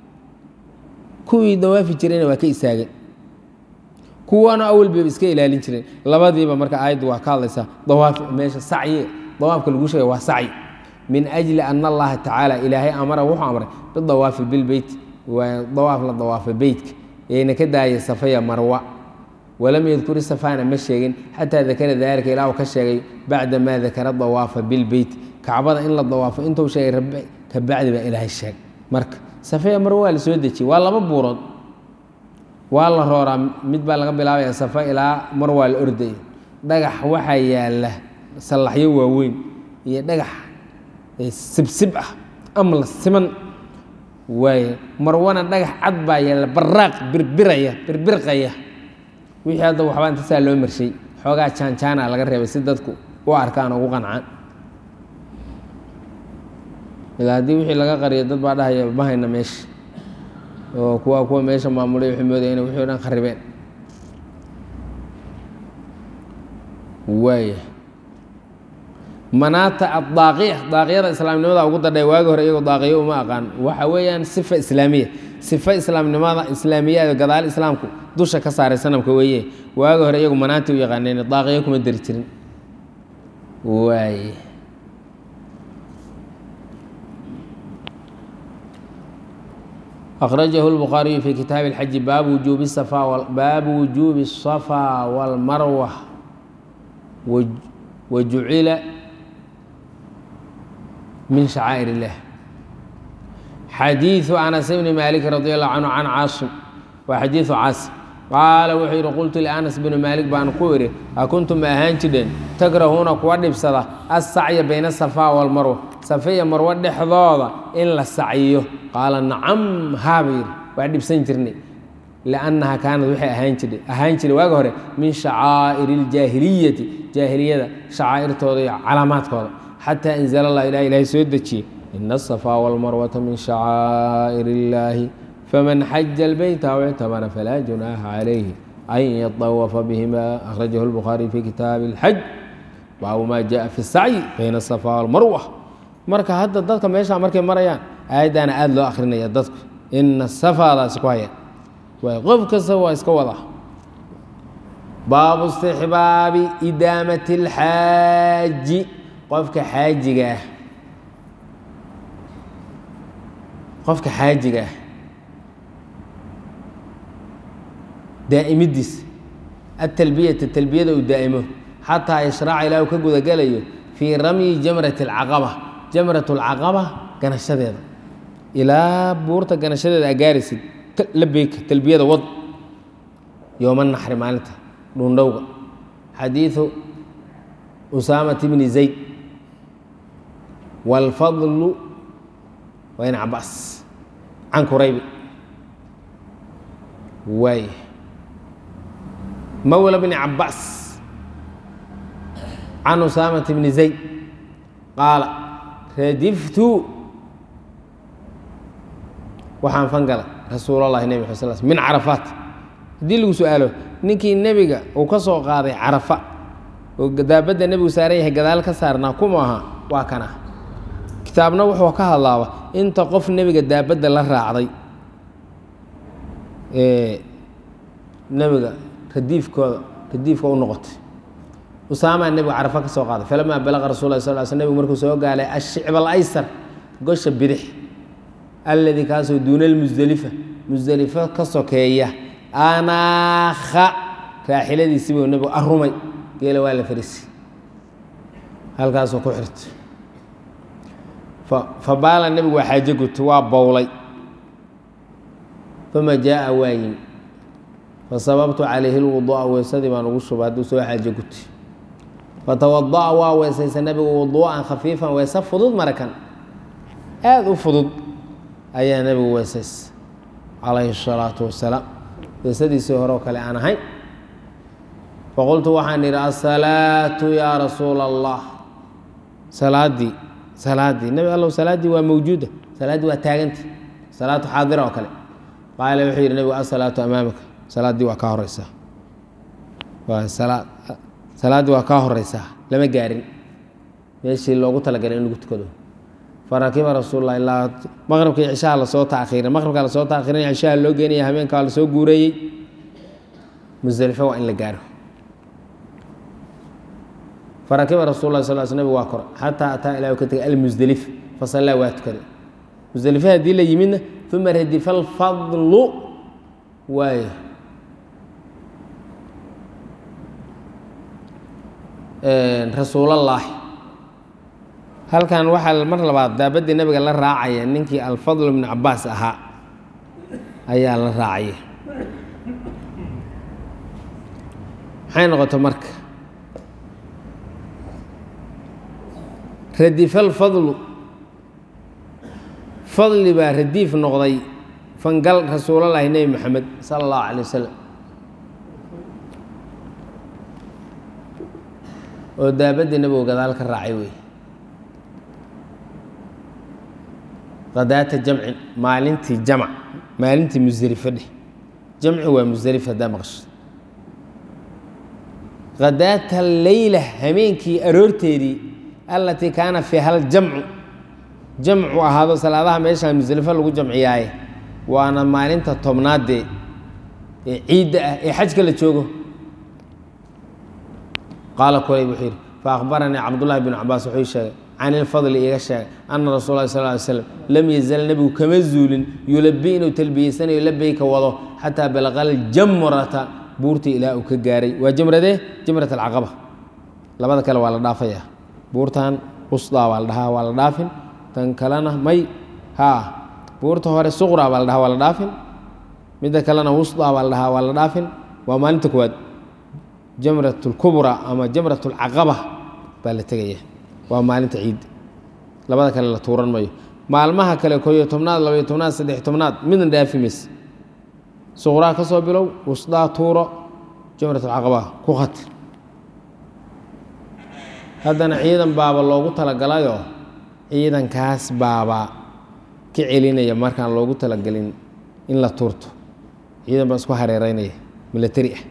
kuwii dawaafi jirayna waa ka istaageen kuwana awal bayba iska ilaalin jireen labadiiba marka aayaddu waa ka hadlaysaa dawaaf meesha sacyi dawaafka lagu sheegay waa sacyi min ajli ana allaha tacaala ilaahay amara wuxuu amray bidawaafi bilbeyt waa dawaaf la dawaafay beytka yayna ka daayay safaya marwa walam yadkur isafana ma sheegin xataa dakara daalika ilaa uu ka sheegay bacda maa dakara dawaafa bilbeyt kacbada in la dawaafo intuu sheegay rabbi ka bacdi baa ilaahay sheeg marka safaya marwa waa la soo dejiyey waa laba buurood waa la rooraa mid baa laga bilaabaya safa ilaa mar waa la ordaya dhagax waxaa yaala sallaxyo waaweyn iyo dhagax sibsib ah amla siman waaye marwana dhagax cad baa yaalla baraaq birbiraya birbirqaya wixii hadda waxbaa inta saa loo marshay xoogaa jaanjaana laga reebay si dadku u arkaan ugu qancaan ilaa haddii wixii laga qariyo dad baa dhahaya ma hayna meesha oo kuwa kuwa meesha maamulay waxay moodaya inay wixii o dhan kharibeen waaya manaata addaaqiya daaqiyada islaamnimada ugu dadhay waagi hore iyagoo daaqiyo uma aqaan waxa weeyaan sifa islaamiya sifa islaamnimada islaamiyaada gadaal islaamku dusha ka saaray sanamka weeye waagi hore iyagu manaati u yaqaaneen daaqiyo kuma dari jirin waaye أخرجه البخاري في كتاب الحج باب وجوب الصفا باب وجوب الصفا والمروة وجعل من شعائر الله حديث أنس بن مالك رضي الله عنه عن عاصم وحديث عاصم قال وحير قلت لأنس بن مالك بان قوري أكنتم أهان جدين تكرهون كواد بسدا السعي بين الصفا والمروة صفية مروة دحضوضة إن السعيه qaala nacam haabayir waa dhibsan jirnay liannaha kaanad waxay ahaan jirtay ahaan jiray waaga hore min shacaa'iri iljaahiliyati jaahiliyada shacaa'irtooda iyo calaamaadkooda xataa anzala allah ilah ilahay soo dejiyey ina asafaa walmarwata min shacaa'ir illaahi faman xaja albeyta aw ictamara falaa junaaha calayhi an yatawafa bihima akhrajahu lbukhaariy fi kitaabi alxaj baabu maa jaa fi sacyi bayna asafaa walmarwa marka hadda dadka meeshaa markay marayaan aayaddaana aada loo akrinaya dadku ina safaadaasi ku haya waay qof kasta waa iska wada baabu istixbaabi idaamati اlxaaji qofka xaajiga ah qofka xaajiga ah daa'imidiis atalbiyata talbiyada uu daa'imo xataa yashraaca ilaa uu ka gudagalayo fii ramyi jamrati اlcaqaba jamrat اlcaqaba ganashadeeda ilaa buurta ganashadeeda aa gaaraysid labeyka talbiyada wad yooma naxri maalinta dhundhowga xadiiثu usaamat bni zayd wاlfadlu waa in cabaas can kuraybi waay mawla bni cabaas can usaamat bni zayd qaala radiftu waxaan fangalay rasuul اllahi nebi mxad sl min carafaat haddii lagu su-aalo ninkii nebiga uu ka soo qaaday carafa oo daabadda nebigu saaran yahay gadaal ka saarnaa kuma aha waa kana kitaabna wuxuu ka hadlaaba inta qof nebiga daabadda la raacday ee nebiga radiifkooda radiifka u noqotay usaamaa nebigu carafa ka soo qaaday falamaa balaqa rasul lah sal l sl nebigu markuu soo gaalay ashicb alaysar gosha bidix alladii kaasoo duuna almusdelifa musdelifo ka sokeeya anaakha raaxiladiisibuu nebigu arumay geela waa la farisi halkaasuu ku xirtay fa baala nebigu waa xaajo gutay waa bowlay uma jaaa waa yimi fasababtu calayhi lwuduu'a weysadii baan ugu shubay hadduu soo xaajo gutay fatawada'a waa weysaysa nebigu wuduu'an khafiifan weyse fudud marakan aada u fudud ayaa nebigu weysaysa calayhi الsalaatu wasalaam weysadiisii hore oo kale aan ahayn faqultu waxaan idhi asalaatu yaa rasuula allah salaaddii salaaddii nebi allow salaaddii waa mawjuuda salaaddii waa taaganta salaatu xaadira oo kale qaala wuxuu yidhi nebigu asalaatu amaamika salaaddii waa kaa horeysaa waa salaa salaaddii waa kaa horeysaa lama gaarin meeshii loogu talagalay in lagu tukado farakiba rasuullah ilaa maqribkii cishaha lasoo taakhiiray maqribkaa lasoo taakhiirin cishaha loo geenaya habeenka waa lasoo guureeyey musdelifo waa in la gaaro farakiba rasul lah sal sl nabig waa kora xataa ataa ilah ka tegay almusdelif fasallaa waa tukaday musdelife haddii la yimidna uma radifa alfadlu waayo rasuulallaahi halkan waxaa mar labaad daabaddii nabiga la raacaya ninkii alfadl ibnu cabaas ahaa ayaa la raacaya maxay noqota marka radifa alfadlu fadli baa radiif noqday fangal rasuulallaahi nebi moxamed sala allahu calay wasalam oo daabaddii nabigu gadaal ka raacay wey qadaata jamcin maalintii jamc maalintii musdelifo dheh jamci waa musdelif haddaa maqasho qadaata leyla hameenkii aroorteedii allatii kaana fiiha aljamcu jamcu ahaado salaadaha meeshaa musdelifo lagu jamciyaaye waana maalinta tobnaadee ee ciidda ah ee xajka la joogo qaala kuleyb wuxuu yidhi faakbaranii cabdullahi bnu cabaas wuxuu sheegay can ilfadli iga sheegay ana rasul lah sal ly slam lam yazal nebigu kama zuulin yulabi inuu talbiyeysanayo labeyka wado xataa balaqa aljamrata buurtii ilaa uu ka gaaray waa jamradee jamrat alcaqaba labada kale waa la dhaafayaa buurtan usdaa waa la dhahaa waa la dhaafin tan kalena may haa buurta hore suqraa baa la dhahaa waa la dhaafin midda kalena wusdaa baa la dhahaa waa la dhaafin waa maalinta koowaad jamrat اlkubra ama jamrat اlcaqaba baa la tegaya waa maalinta ciid labada kale la tuuran mayo maalmaha kale koyo tobnaad labaiyo tobnaad saddex tobnaad midna dhaafi mays suqraa ka soo bilow wusdaa tuuro jamrat alcaqaba ku khatir haddana ciidan baaba loogu talagalayoo ciidankaas baaba ka celinaya markaan loogu talagelin in la tuurto ciidan baa isku hareereynaya milatari ah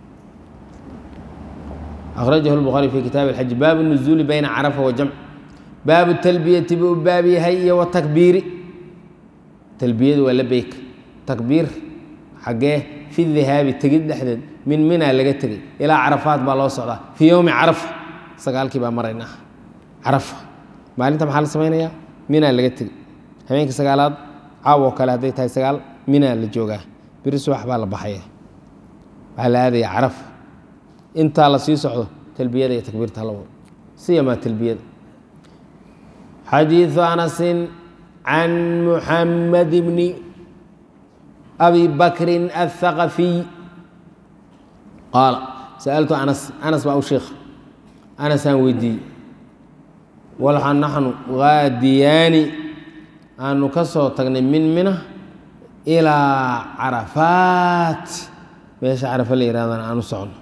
akhrajahu lbukhaari fi kitaabi alxaji baabu nuzuuli bayna carafa wa jamc baabu talbiyati buu u baab yahay iyo watakbiiri talbiyadu waa labeyk takbiir xaggee fi dihaabi tegid dhexdeed min mina laga tegey ilaa carafaat baa loo socdaa fii yowmi carafa sagaalkii baa maraynaa carafa maalinta maxaa la samaynayaa mina laga tegey habeenka sagaalaad caawo kale hadday tahay sagaal mina la joogaa beri subax baa la baxaya waxaa la aadaya carafa intaa la sii socdo talbiyada iyo takbiirta la wado siyamaa talbiyada xadiiثu anasin can muxamed bni abi bakrin aلthaqafiy qaala sa'altu anas anas baa u sheekha anasaan weydiiyey walxa naxnu gaadiyaani aanu ka soo tagnay min mina ilaa carafaat meesha carafa la yihahdan aan u socno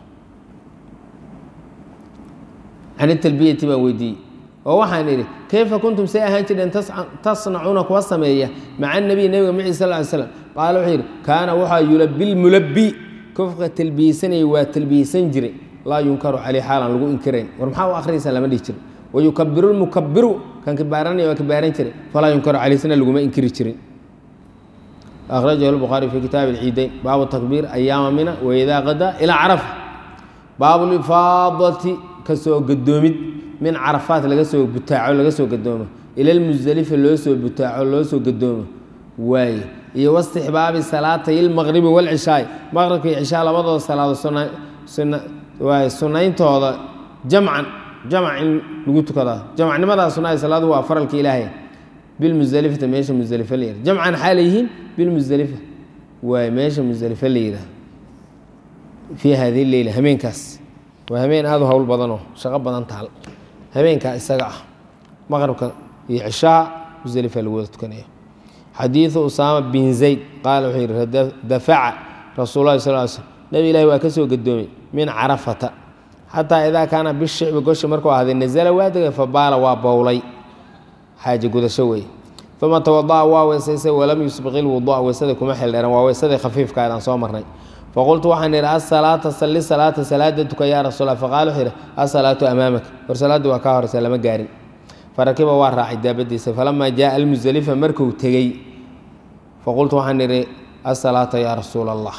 can italbiyati baan weydiiyey oo waxaan idhi kayfa kuntum say ahaan jireen tasnacuuna kuwa sameeya maca nabiy nebiga maci sal ly slam qaala wuxuu yidhi kaana waxaa yulabi lmulabi kofka talbiyeysanaya waa talbiyeysan jiray laa yunkaru caleyh xaalan lagu inkirayn war maxaa u akhriyaysaa lama dhihi jirin wayukabiru lmukabiru kan kibaaranaya waa kibaaran jiray falaa yunkaru caleyh sina laguma inkiri jirin akhrajahu lbukhaari fi kitaabi alciidayn baabu takbiir ayaama mina waidaa qadaa ilaa carafa baabu lifaadati kasoo gadoomid min carafaat laga soo butaaco laga soo gadoomo ila lmusdelifa loo soo butaaco loo soo gadoomo waaye iyo wastixbaabi salaatay ilmaqribi walcishaay maqribka iyo cishaa labadooda salaado waay sunayntooda jamcan jamc in lagu tukadaa jamcnimadaa sunnaha salaadu waa faralka ilaahay bilmusdelifata meesha musdelifa la yihah jamcan xaa layihiin bilmusdelifa waay meesha musdelifa la yidhaah fii hadihi leyla hameenkaas waa hameen aada u howl badanoo shaqo badan taal habeenkaa isaga ah maqribka iyo cishaha musdelifa lagu wada tukanaya xadiidu usaama bin zayd qaala wuxuu yihi dafaca rasuul lahi sal slm nebi ilahi waa ka soo gadoomay min carafata xataa idaa kaana bishicbi goshi markuu ahday nazala waa degay fabaala waa bowlay xaaje gudasho weeye uma tawada'a waa weysaysay walam yusbiq ilwudua weysadii kuma xildheeran waa weysadii khafiifka aan soo marnay faqultu waxaan idhi asalaata salli salaata salaada tuka yaa rasuula faqaala wuxuu yidhi asalaatu amaamaka war salaaddii waa kaa horeysa lama gaarin farakiba waa raacay daabadiisa falamaa jaaa almusdelifa markuu tegey faqultu waxaan idhi asalaata yaa rasuula allah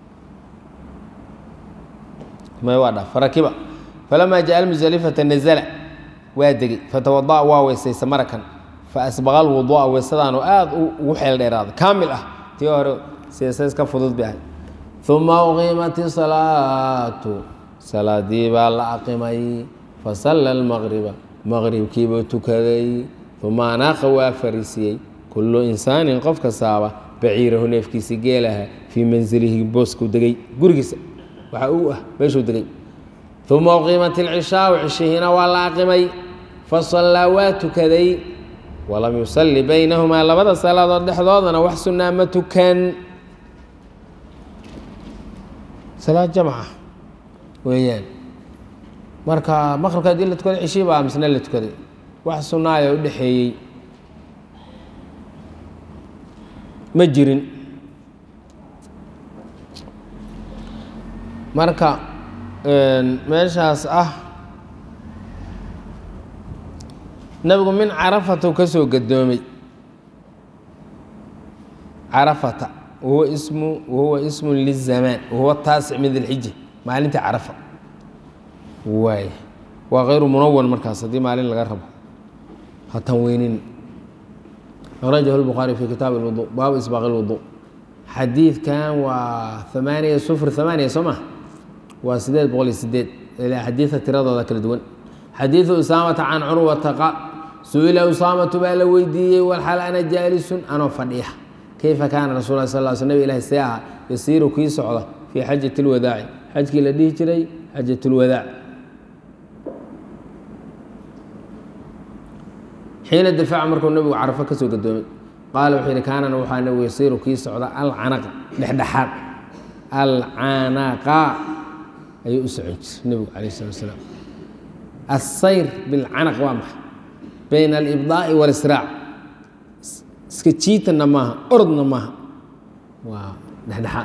may waa dha farakiba falamaa jaaa almusdelifata nazala waa degey fatawada'a waa weysaysa marakan fa asbaqa alwuduu'a weysadaanu aada ugu xeel dheeraaday kaamil ah tii hore seesays ka fudud bay ahay uma uqiimat isalaatu salaadii baa la aqimay fasalla almaqriba maqribkiibuu tukaday uma anaaqa waa fariisiyey kullu insaanin qof kastaaba baciirahu neefkiisii geelaha fii mansilihi boosku degay gurigiisa waxa uu ah meeshuu degay uma uqiimat ilcishaau cishihiina waa la aqimay fasallaa waa tukaday walam yusalli baynahumaa labada salaadood dhexdoodana wax sunnaa ma tukan salaad jamca weeyaan marka maqribka haddii la tukaday cishii baa misna la tukaday wax sunnaaya u dhexeeyey ma jirin marka meeshaas ah nabigu min carafatu ka soo gadoomay carafata wahuwa ismu wahuwa ismun lizamaan wahuwa taasic min dilxija maalinta carafa waay waa kayru munawan markaas haddii maalin laga rabo ha tanweynin akhrajahu lbukhaari fi kitaab lwudu baabu isbaaq lwudu xadiidkan waa amaaniya sufr amaaniya soo ma waa sideed boqol iyo sideed xadiida tiradooda kala duwan xadiidu usaamata can curwata qaal su-ila usaamatu baa la weydiiyey walxal ana jaalisun anoo fadhiya kayfa kaana rasul lah sal sl nabig ilahi see aha yasiiru kii socda fii xajati lwadaaci xajkii la dhihi jiray xajat lwadaac xiina dafaca markuu nabigu carafo ka soo gadoomay qaala wuxuu yihi kaanana waxaa nabigu yasiiru kii socda alcanaqa dhexdhexaad alcanaqa ayuu u socon jiray nebigu calayh slat slaam asayr bilcanaq waa maxay bayna alibdaa'i walisraac iska jiitanna maaha orodna maaha waa dhexdhexaad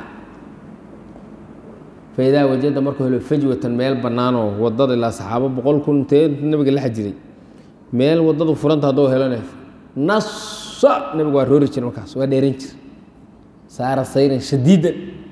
faidaa wajada markuu helo fajwatan meel bannaanoo wadada ilaa saxaabo boqol kun intee nabiga la xajiray meel wadadu furanta hadduu helone nasa nabigu waa roori jira markaas waa dheeran jira saara sayran shadiidan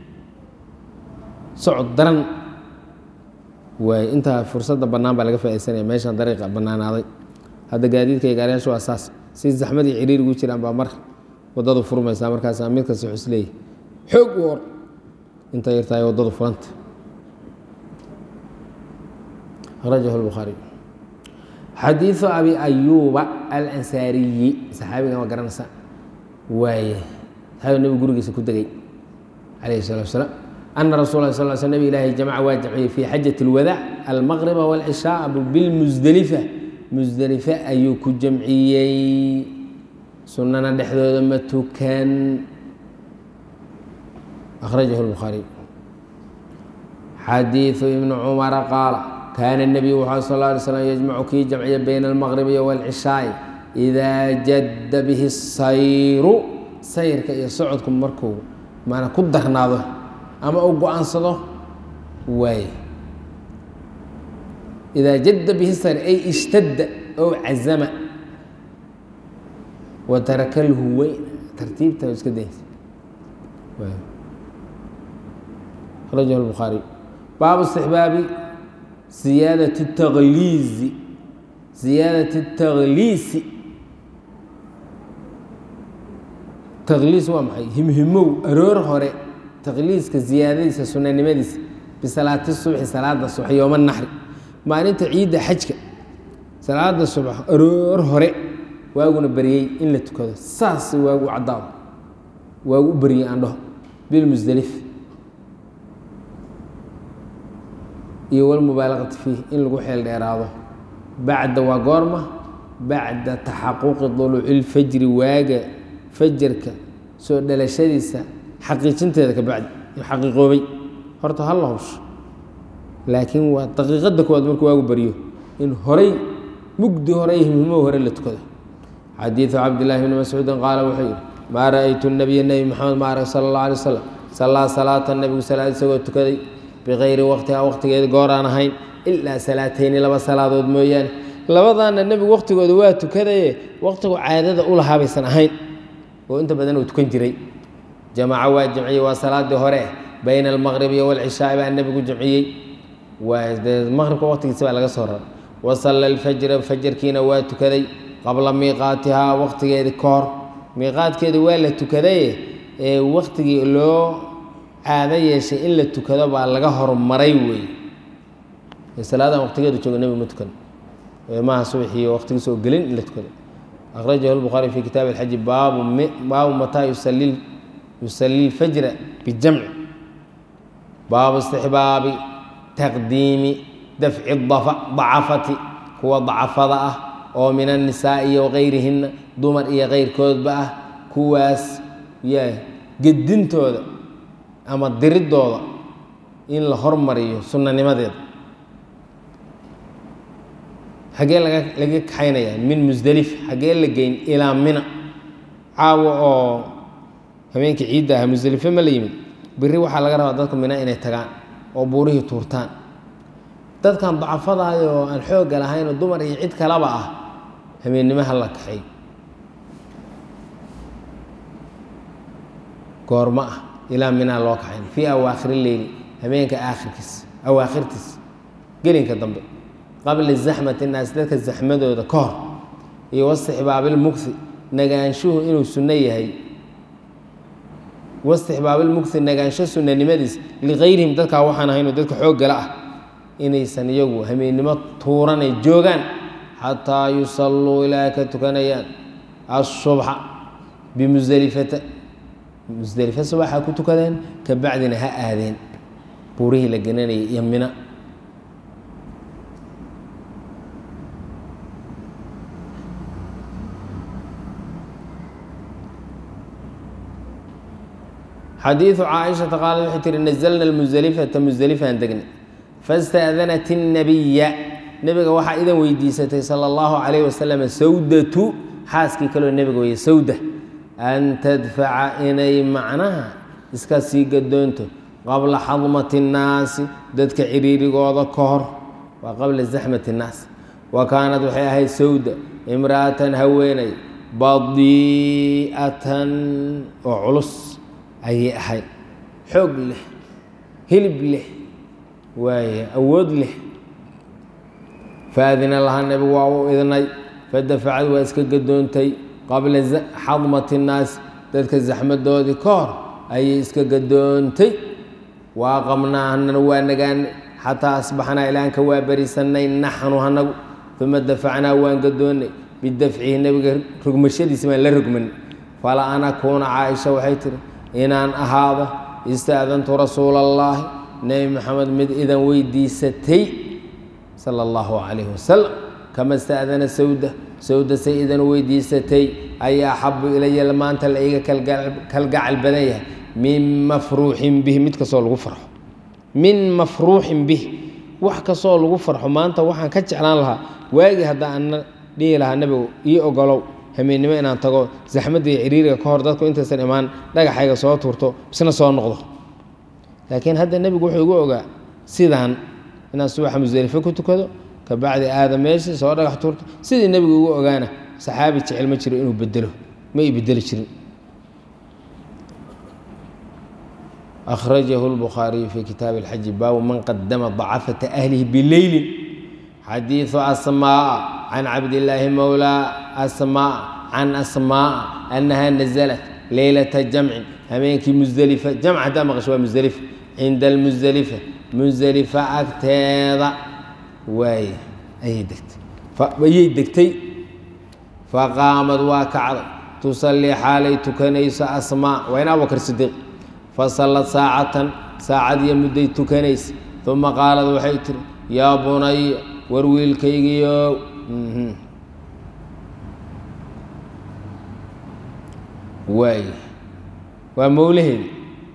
socod daran waay intaa fursadda bannaan baa laga faa'idaysanaya meeshan dariiqa bannaanaaday hadda gaadiidka iyo gaariyaashu waa saas si zaxmad iyo ciriir ugu jiraan baa mar waddadu furmaysaa markaasaa mid kasta wuxuu isleeyahy xoog u or inta yartahay waddadu furanta akhrajahu lbukhaariy xadiidu abi ayuuba alansaariyi saxaabigan waa garanaysa waaye saxaabiga nebigu gurigiisa ku degay calayhi salatu wasalaam ana rasul lah sal sl nabig ilaahi jamaca waa jamciyey fii xajat اlwadaac almaqriba wاlcishaaa bilmusdelifa musdelife ayuu ku jamciyey sunana dhexdooda ma tukan akhrajahu lbukhaariy xadiidu ibni cumara qaala kaana الnabiyu wuxuu sal ه alay slm yajmacu kii jamciya bayna almaqribi wاlcishaai idaa jadda bihi sayru sayrka iyo socodku markuu maana ku darnaado ama uu go-aansado waaye idaa jadda bihi sayr ay ishtadda ow cazama wa taraka lhuweyn tartiibta iska daysa akhrajahu lbukhaariy baabu istixbaabi ziyaadat takhliizi ziyaadat takhliisi takhliis waa maxay himhimow aroor hore takhliiska ziyaadadiisa sunanimadiisa bisalaati subxi salaada subax yooma naxri maalinta ciidda xajka salaada subax aroor hore waaguna baryey in la tukado saas waagu caddaado waagu u baryey aan dhaho bilmusdelif iyo walmubaalaqati fiih in lagu xeel dheeraado bacda waa goorma bacda taxaquqi duluuci lfajri waaga fajarka soo dhalashadiisa xaqiijinteeda ka bacdi xaqiiqoobay horta ha la howsho laakiin waa daqiiqadda koowaad markuu waagu baryo in horay mugdi hore himhimo hore la tukado xadiidu cabdillahi bni mascuudin qaala wuxuu yihi maa ra'aytu nabiya nebi maxamed ma arag sala allah alay wasalam sallaa salaata nebigu salaad isagoo tukaday bikayri waqtiha waqtigeeda goor aan ahayn ilaa salaatayni laba salaadood mooyaane labadaana nebigu waqtigooda waa tukadaye waqtigu caadada u lahaa baysan ahayn oo inta badan uu tukan jiray jamaaco waa jamciyey waa salaadii hore bayna almaqribi walcishaai baa nebigu jamciyey waa dee maqribka waqtigiisa baa laga soo raray wasalla alfajra fajarkiina waa tukaday qabla miiqaatihaa waqtigeedii ka hor miiqaadkeeda waa la tukadaye ee waqtigii loo caado yeeshay in la tukado baa laga hormaray weeye salaadan waqtigeedu jooga nebigu ma tukan maaha subaxiiyo waqtigiisa oo gelin in la tukado akhrajahu lbukhaari fi kitaabi alxaji baabu baabu mataa yusali yusali lfajra bijamci baabu istixbaabi taqdiimi dafci dacafati kuwa dacafada ah oo min annisaa'i iyo wakayrihina dumar iyo keyrkoodba ah kuwaas yaa gedintooda ama diridooda in la hormariyo sunanimadeeda xaggee laga laga kaxaynayaa min musdelif xaggee la geyn ilaa mina caawa oo habeenkii ciidda aha musdelife ma la yimid beri waxaa laga rabaa dadka mina inay tagaan oo buurihii tuurtaan dadkan dacafadaay oo aan xoogga lahayn oo dumar iyo cid kalaba ah habeennimo ha la kaxay goormo ah ilaa minaa loo kaxayn fii awaakhiri leyli habeenka aakhirkiis awaakhirtiis gelinka dambe qabla zaxmati naas dadka zaxmadooda ka hor iyo wastixbaabilmughi nagaanshuhu inuu sunno yahay wastixbaabilmughi nagaansho sunnanimadiis likayrihim dadkaa waxaan ahaynoo dadka xooggala ah inaysan iyagu hameennimo tuuranay joogaan xataa yusalluu ilaa ka tukanayaan asubxa bimusdelifata musdelife subaxa ku tukadeen ka bacdina ha aadeen buurihii la genanayay iyo mina xadiidu caaishata qaalad waxay tihi nazalna lmusdelifata musdelifaan degnay faاstaadanat الnabiya nebiga waxaa idan weydiisatay sala اllahu calayh wasalam sawdatu xaaskii kaloo nebiga weye sawda an tadfaca inay macnaha iska sii gadoonto qabla xadmati الnaasi dadka ciriirigooda ka hor waa qabla zaxmati الnaas wa kaanad waxay ahayd sawda imra'atan haweeney badii'atan oo culus ayay ahayd xoog leh hilib leh waaye awood leh faadina lahaa nebigu waa u idnay fadafacad waa iska gadoontay qabla xadmati الnaas dadka zaxmadoodii ka hor ayay iska gadoontay waa qabnaa hanana waa nagaanay xataa asbaxnaa ilaanka waa berisanay naxnu hanagu uma dafacnaa waan gadoonnay bidafcihi nebiga rogmashadiisa baan la rogmanay fala an akuuna caaisha waxay tiri inaan ahaado istaadantu rasuula اllaahi nebi maxamed mid idan weydiisatay sala اllahu calayh wasalam kama istaadana sawda sawda say idan weydiisatay ayaa axabu ilaya maanta la iga kalgacal badan yahay min mafruuxin bih mid kastoo lagu farxo min mafruuxin bih wax kastoo lagu farxo maanta waxaan ka jeclaan lahaa waagii hadda ana dhihi lahaa nebigu ii ogolow hameennimo inaan tago zaxmadda iyo ciriiriga ka hor dadku intaysan imaan dhagaxayga soo tuurto bisna soo noqdo laakiin hadda nebigu wuxuu igu ogaa sidaan inaan subaxa musdelifo ku tukado ka bacdi aada meeshii soo dhagax tuurto sidii nebigu igu ogaana saxaabi jecel ma jiro inuu bedelo ma i bedeli jirin akhrajahu lbukhaariyu fi kitaabi اlxaji baabu man qadama dacafata ahlihi bileylin xadiidu asmaa can cabdillaahi mowlaa asmaa can asmaa annaha naزlat leylata jamcin habeenkii musdelifa jamc haddaa maqasho waa musdelifa cinda almusdelifa musdelifa agteeda waay ayay degtay ayay degtay faqaamad waa kacday tusallii xaalay tukanayso asmaa waa in abubakar sidiiq fasallad saacatan saacadiyo mudday tukanaysa uma qaalad waxay tiri yaa bunaya war wiilkaygiiow waay waa mowlaheedi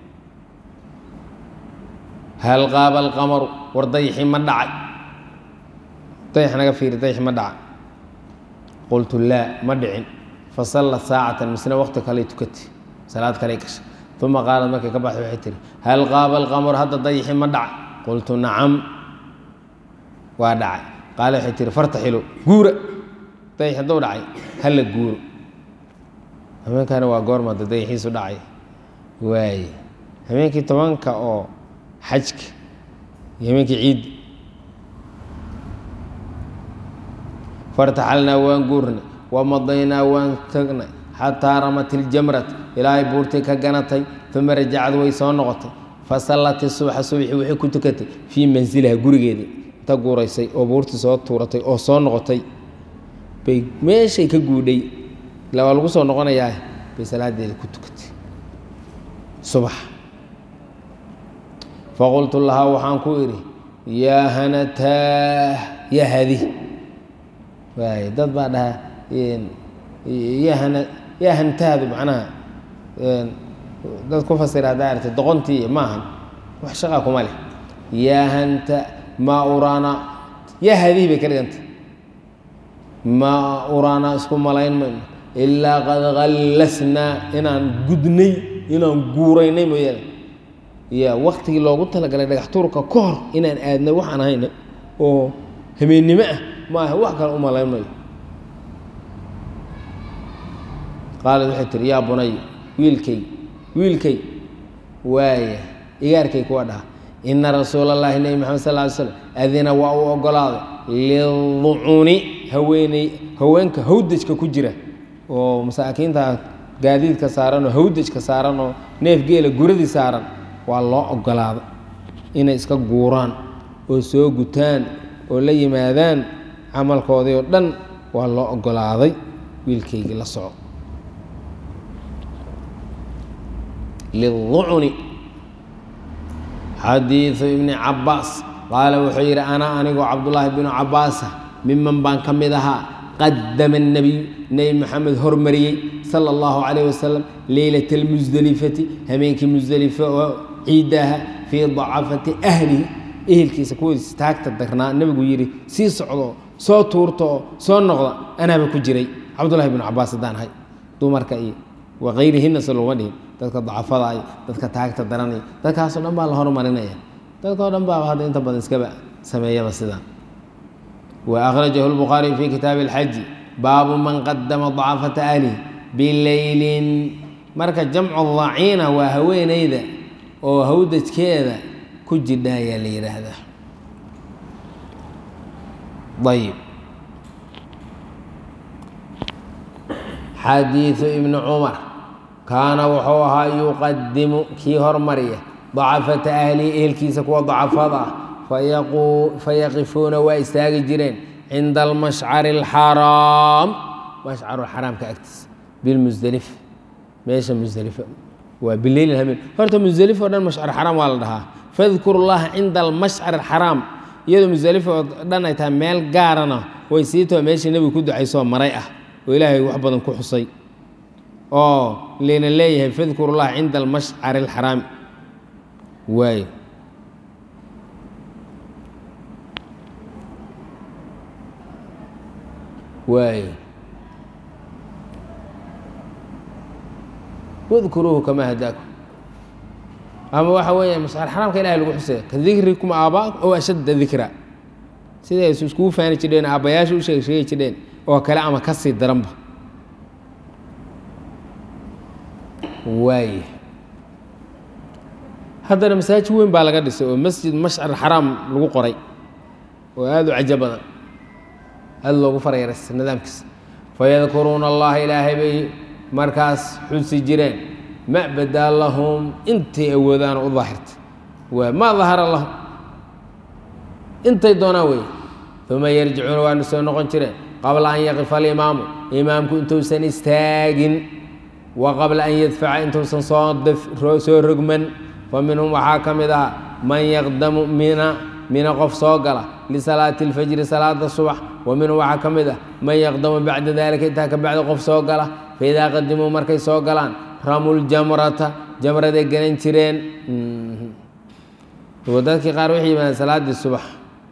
hal qaaba alqamaru war dayxi ma dhacay dayx naga fiiri dayxi ma dhacay qultu laa ma dhicin fasallat saacatan misna waqti kaley tukatay salaad kaley gashay uma qaalad markay ka baxday waxay tihi hal qaaba alqamaru hadda dayxi ma dhacay qultu nacam waa dhacay qaale waxay tihi fartaxilo guura dayx hadduu dhacay hala guuro habeenkaana waa goormada dayaxiisu dhacay waaye habeenkii tobanka oo xajka iyo habeenkii ciidda fartaxalnaa waan guurnay wamadaynaa waan tagnay xataa ramat iljamrat ilaahay buurtii ka ganatay uma rajacad way soo noqotay fasallat subxa subxi waxay ku tukatay fii manziliha gurigeedii inta guuraysay oo buurtii soo tuuratay oo soo noqotay bay meeshay ka guudhay ila waa lagu soo noqonayaa bay salaadeeda ku tukatay subax faqultu lahaa waxaan ku idhi yaa hanataa ya hadi waay dad baa dhahaa yahana yaa hantaadu macnaha dad ku fasira haddaa artay doqontii maahan wax shaqaa kuma leh yaa hanta maa uraana yaa hadihi bay ka dhigantay maa uraana isku malayn mayno ilaa qad kallasnaa inaan gudnay inaan guuraynay mooyaane ya waktigii loogu talagalay dhagax tuurka ka hor inaan aadnay waxaan ahayna oo habeennimo ah maaha wax kale u malayn mayo qaalad waxay tiri yaa bunay wiilkay wiilkay waaya igaarkay kuwa dhaha ina rasuula allahi nebi maxamed sal ly slam adina waa uu ogolaaday liducuni haweeney haweenka hawdajka ku jira oo masaakiinta gaadiidka saaran oo hawdajka saaran oo neef geela guradii saaran waa loo ogolaaday inay iska guuraan oo soo gutaan oo la yimaadaan camalkoodii oo dhan waa loo ogolaaday wiilkaygii la soco liducuni xadiidu ibni cabaas qaala wuxuu yidhi ana anigoo cabdullaahi binu cabaasa miman baan ka mid ahaa qadama الnabiyu nebi maxamed hormariyey sala اllahu calayh wasalam leylata اlmusdelifati habeenkii musdelife oo ciidaaha fii dacafati ahlihi ehelkiisa kuwoodiis taagta darnaa nebigu yidhi sii socdo soo tuurta oo soo noqda anaaba ku jiray cabdullahi binu cabaas haddaan ahay dumarka iyo wakayrihina se looma dhihin dadka dacafada iyo dadka taagta daranaya dadkaasoo dhan baa la hormarinaya dadkao dhan baaba hadda inta badan iskaba sameeyaba sidaan وأخرجه البخاري في كتاب الحج باب من قدم ضعفة أهله بليل marka jamcu daciina waa haweeneyda oo hawdajkeeda ku jidha ayaa la yidhaahdaa ayb xadiiثu ibni cumar kaana wuxuu ahaa yuqadimu kii hormariya dacafata ahlihi ehelkiisa kuwa dacafada ah fayaqifuuna waa istaagi jireen cinda almashcari alxaraam mashcaru xaraamka agtiisa bilmusdelifa meesha musdelifa waa bileyl hameen horta musdelifo dhan mashcar xaraam waa la dhahaa fadkuru llaha cinda almashcar alxaraam iyadoo musdelifo oo dhan ay tahay meel gaarana way sii too meeshii nebigu ku ducaysoo maray ah oo ilaahay wax badan ku xusay oo layna leeyahay fadkuru llaha cinda almashcari alxaraami waayo waayo wadkuruuhu kamaa hadaakum ama waxa weeya mascar xaraamka ilahay lagu xusaya ka dikrikum aabaa ow ashadda dikra siday is iskugu faani jirheen aabbayaasha u sheeg sheegi jirheen oo kale ama ka sii daranba waaya haddana masaajid weyn baa laga dhisay oo masjid mashcar xaraam lagu qoray oo aada u cajo badan aada loogu farayaraysa nidaamkiisa fayadkuruuna allaha ilaahay bay markaas xusi jireen ma badaa lahum intay awoodaan u daahirta waa maa dahara lahum intay doonaan wey uma yarjicuuna waana soo noqon jireen qabla an yaqifa alimaamu imaamku intuusan istaagin wa qabla an yadfaca intuusan soo rogman fa minhum waxaa ka mid ah man yaqdamu mina mina qof soo gala lisalaati اlfajri salaada subax wa minhum waxaa ka mid ah man yaqdamu bacda dalika intaa ka bacdi qof soo gala faidaa qadimuu markay soo galaan ramu ljamrata jamraday ganan jireen dadkii qaar waxay yimaadeen salaaddii subax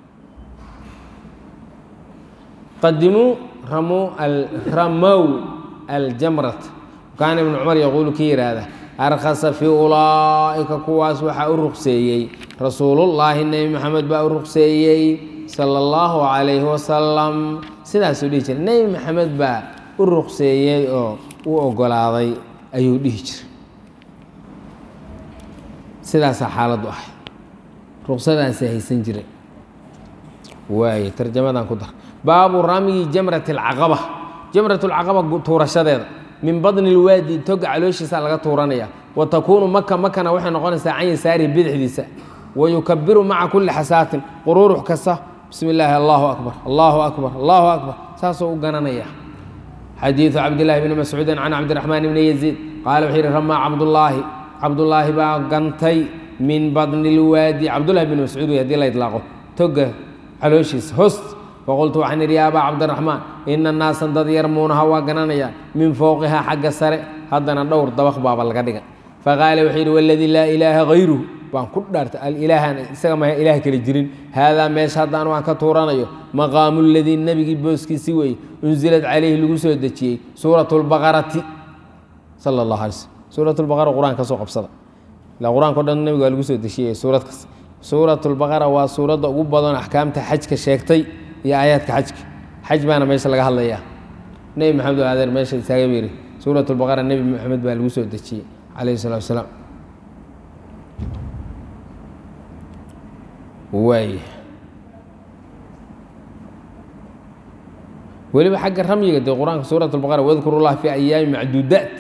qadimuu ramu ramow aljamrat kaana ibnu cumar yaquulu ki yidhaahda arkhasa fii ulaa'ika kuwaas waxaa u ruqseeyey rasuulullaahi nebi maxamed baa u ruqseeyey sala allahu calayhi wasalam sidaasuu dhihi jiray nebi maxamed baa u ruqseeyey oo u ogolaaday ayuu dhihi jiray sidaasaa xaaladdu ahay ruqsadaasay haysan jiray waaye tarjamadan ku dar baabu ramyi jamrati alcaqaba jamrat alcaqaba tuurashadeeda min badni lwaadi toga calooshiisa laga tuuranaya wa takuunu maka makana waxay noqonaysaa can yasaarihi bidixdiisa wa yukabiru maca kulli xasaatin quruurux kasta bismi illaahi allahu akbar allahu akbar allahu akbar saasoo u gananaya xadiidu cabdillaahi bni mascuudin can cabdiraxmaan bni yaziid qaala wuxuu yihi ramaa cabdullaahi cabdullaahi baa gantay min badni lwaadi cabdullahi bni mascuud wey hadii la idlaaqo toga calooshiisa host faqultu waxaan idhi ya abaa cabdiraxmaan ina naasan dad yarmuunaha waa gananayaan min fowqihaa xagga sare haddana dhowr dabaq baaba laga dhigan faqaala wuxuu yidhi waladii laa ilaaha hayruhu baan ku dhaartay alilaahan isaga ma ilaah kale jirin haadaa meesha haddaan waan ka tuuranayo maqaamu ladii nebigii booskiisi weeye unsilad calayhi lagu soo dejiyey suurat lbaqarati sala allahu alay slm suurat lbaqara qur-aan ka soo qabsada ilaa qur-aanka o dhan nebiga waa lagu soo dejiyey suurad kas suurat lbaqara waa suuradda ugu badan axkaamta xajka sheegtay iyo aayaadka xajka xaj baana meesha laga hadlayaa nebi maxamed oo adeer meesha istaaga bu yidhi suurat lbaqara nebi maxamed baa lagu soo dejiyey calayhi salatu wasalaam waay weliba xagga ramyiga dee qur-aanka suurat lbaqara wadkuru llah fi ayaami macduudaat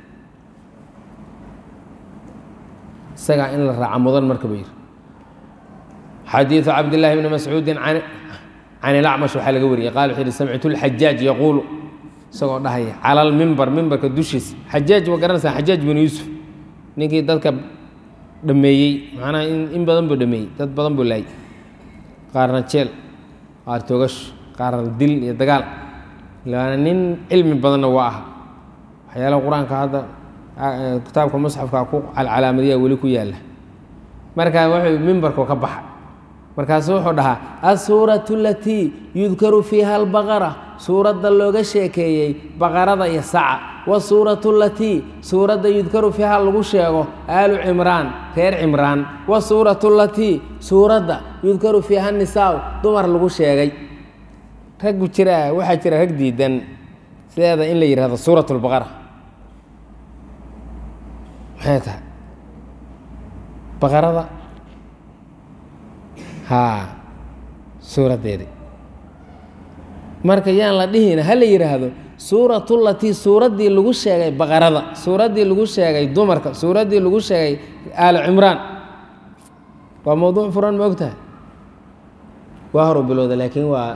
isagaa in la raaca mudan marka ba yidhi xadiidu cabdillahi bni mascuudin can ilacmash waxaa laga wariyey qala wuxuu yihi samictu lxajaaj yaquulu isagoo dhahaya cala lmimbar mimbarka dushiisa xajaaj waa garanaysaa xajaaj binu yuusuf ninkii dadka dhameeyey macnaha in badan buu dhameeyey dad badan buu laayay qaarna jeel qaar togash qaarna dil iyo dagaal laana nin cilmi badanna waa aha waxyaalaha qur-aanka hadda kitaabka musxafka ku calcalaamadiya weli ku yaalla markaa wuxuu mimbarku ka baxa markaasu wuxuu dhahaa asuuratu alatii yudkaru fiiha albaqara suuradda looga sheekeeyey baqarada iyo saca wasuuratu alatii suuradda yudkaru fiiha lagu sheego aalu cimraan reer cimraan wasuuratu alatii suuradda yudkaru fiiha nisaaw dumar lagu sheegay raggu jira waxaa jira rag diidan sideeda in la yidhahdo suurat lbaqara maxay tahay baqarada haa suuraddeedi marka yaan la dhihina ha la yidhaahdo suuratulatii suuraddii lagu sheegay baqarada suuraddii lagu sheegay dumarka suuraddii lagu sheegay aali cimraan waa mowduuc furan ma og tahay waa horu bilowda laakiin waa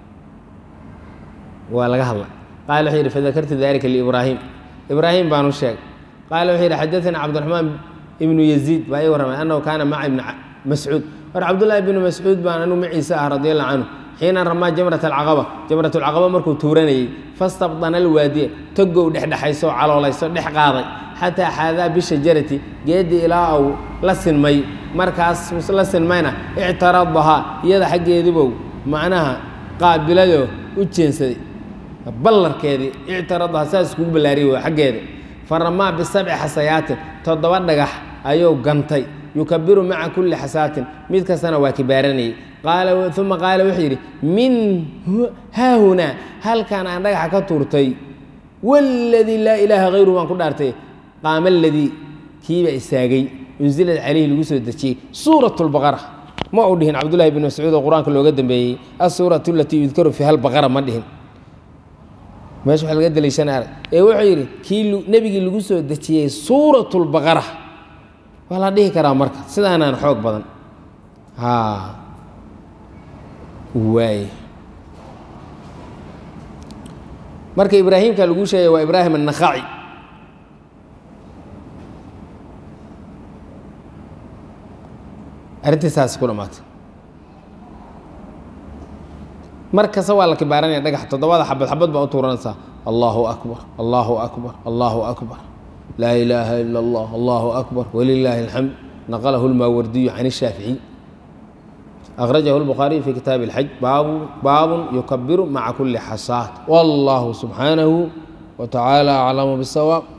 waa laga hadla qaala wuxuu yidhi fadakartu dalika liibraahim ibraahim baan u sheegay qaala wuxuu yidhi xadaثana cabdiraxmaan ibnu yaziid baa ii warramay annahu kaana maca ibni mascuud war cabdullaahi ibnu mascuud baan anu maciise ah radi allahu canhu xiina ramaa jamrat alcaqaba jamrat alcaqaba markuu tuuranayey fastabdana alwaadiya togow dhexdhexayso caloolayso dhex qaaday xataa xaadaa bishajarati geeddii ilaa uu la sinmay markaas la sinmayna ictaradahaa iyada xaggeedibow macnaha qaabiladoo u jeensaday ballarkeedii ictaradahaa saas iskugu ballaariyay waa xaggeeda fa ramaa bisabci xasayaatin toddoba dhagax ayuu gantay yukabiru maca kulli xasaatin mid kastana waa kibaaranayay uma qaala wuxuu yidhi min haahunaa halkan aan dhagaxa ka tuurtay waladii laa ilaaha hayruhu baan ku dhaartay qaama aladii kiiba istaagay unsilad calayhi lagu soo dejiyey suurat lbaqara ma uu dhihin cabdullahi bn mascuud oo qur-aanka looga dambeeyey asuuratu alatii yudkaru fiiha albaqara ma dhihin meesha waxa laga daliishana arag ee wuxuu yidhi kii nebigii lagu soo dejiyey suurat lbaqara waa la dhihi karaa marka sidaanaan xoog badan ha waay marka ibraahimka lagu sheegay waa ibraahim annakhaci arrintii saas ku dhamaatay mar kasta waa la kibaaranaya dhagax toddobada xabad xabad baa u tuuranaysaa allahu akbar allahu akbar allahu akbar laa ilaaha ila allah allahu akbar walilaahi alxamd naqalahu lmaawardiyu can ishaaficiy akhrajahu lbukhaariyu fi kitaabi اlxaj baabu baabun yukabiru maca kuli xasaat wallahu subxaanahu wa tacaala aclamu bisawaab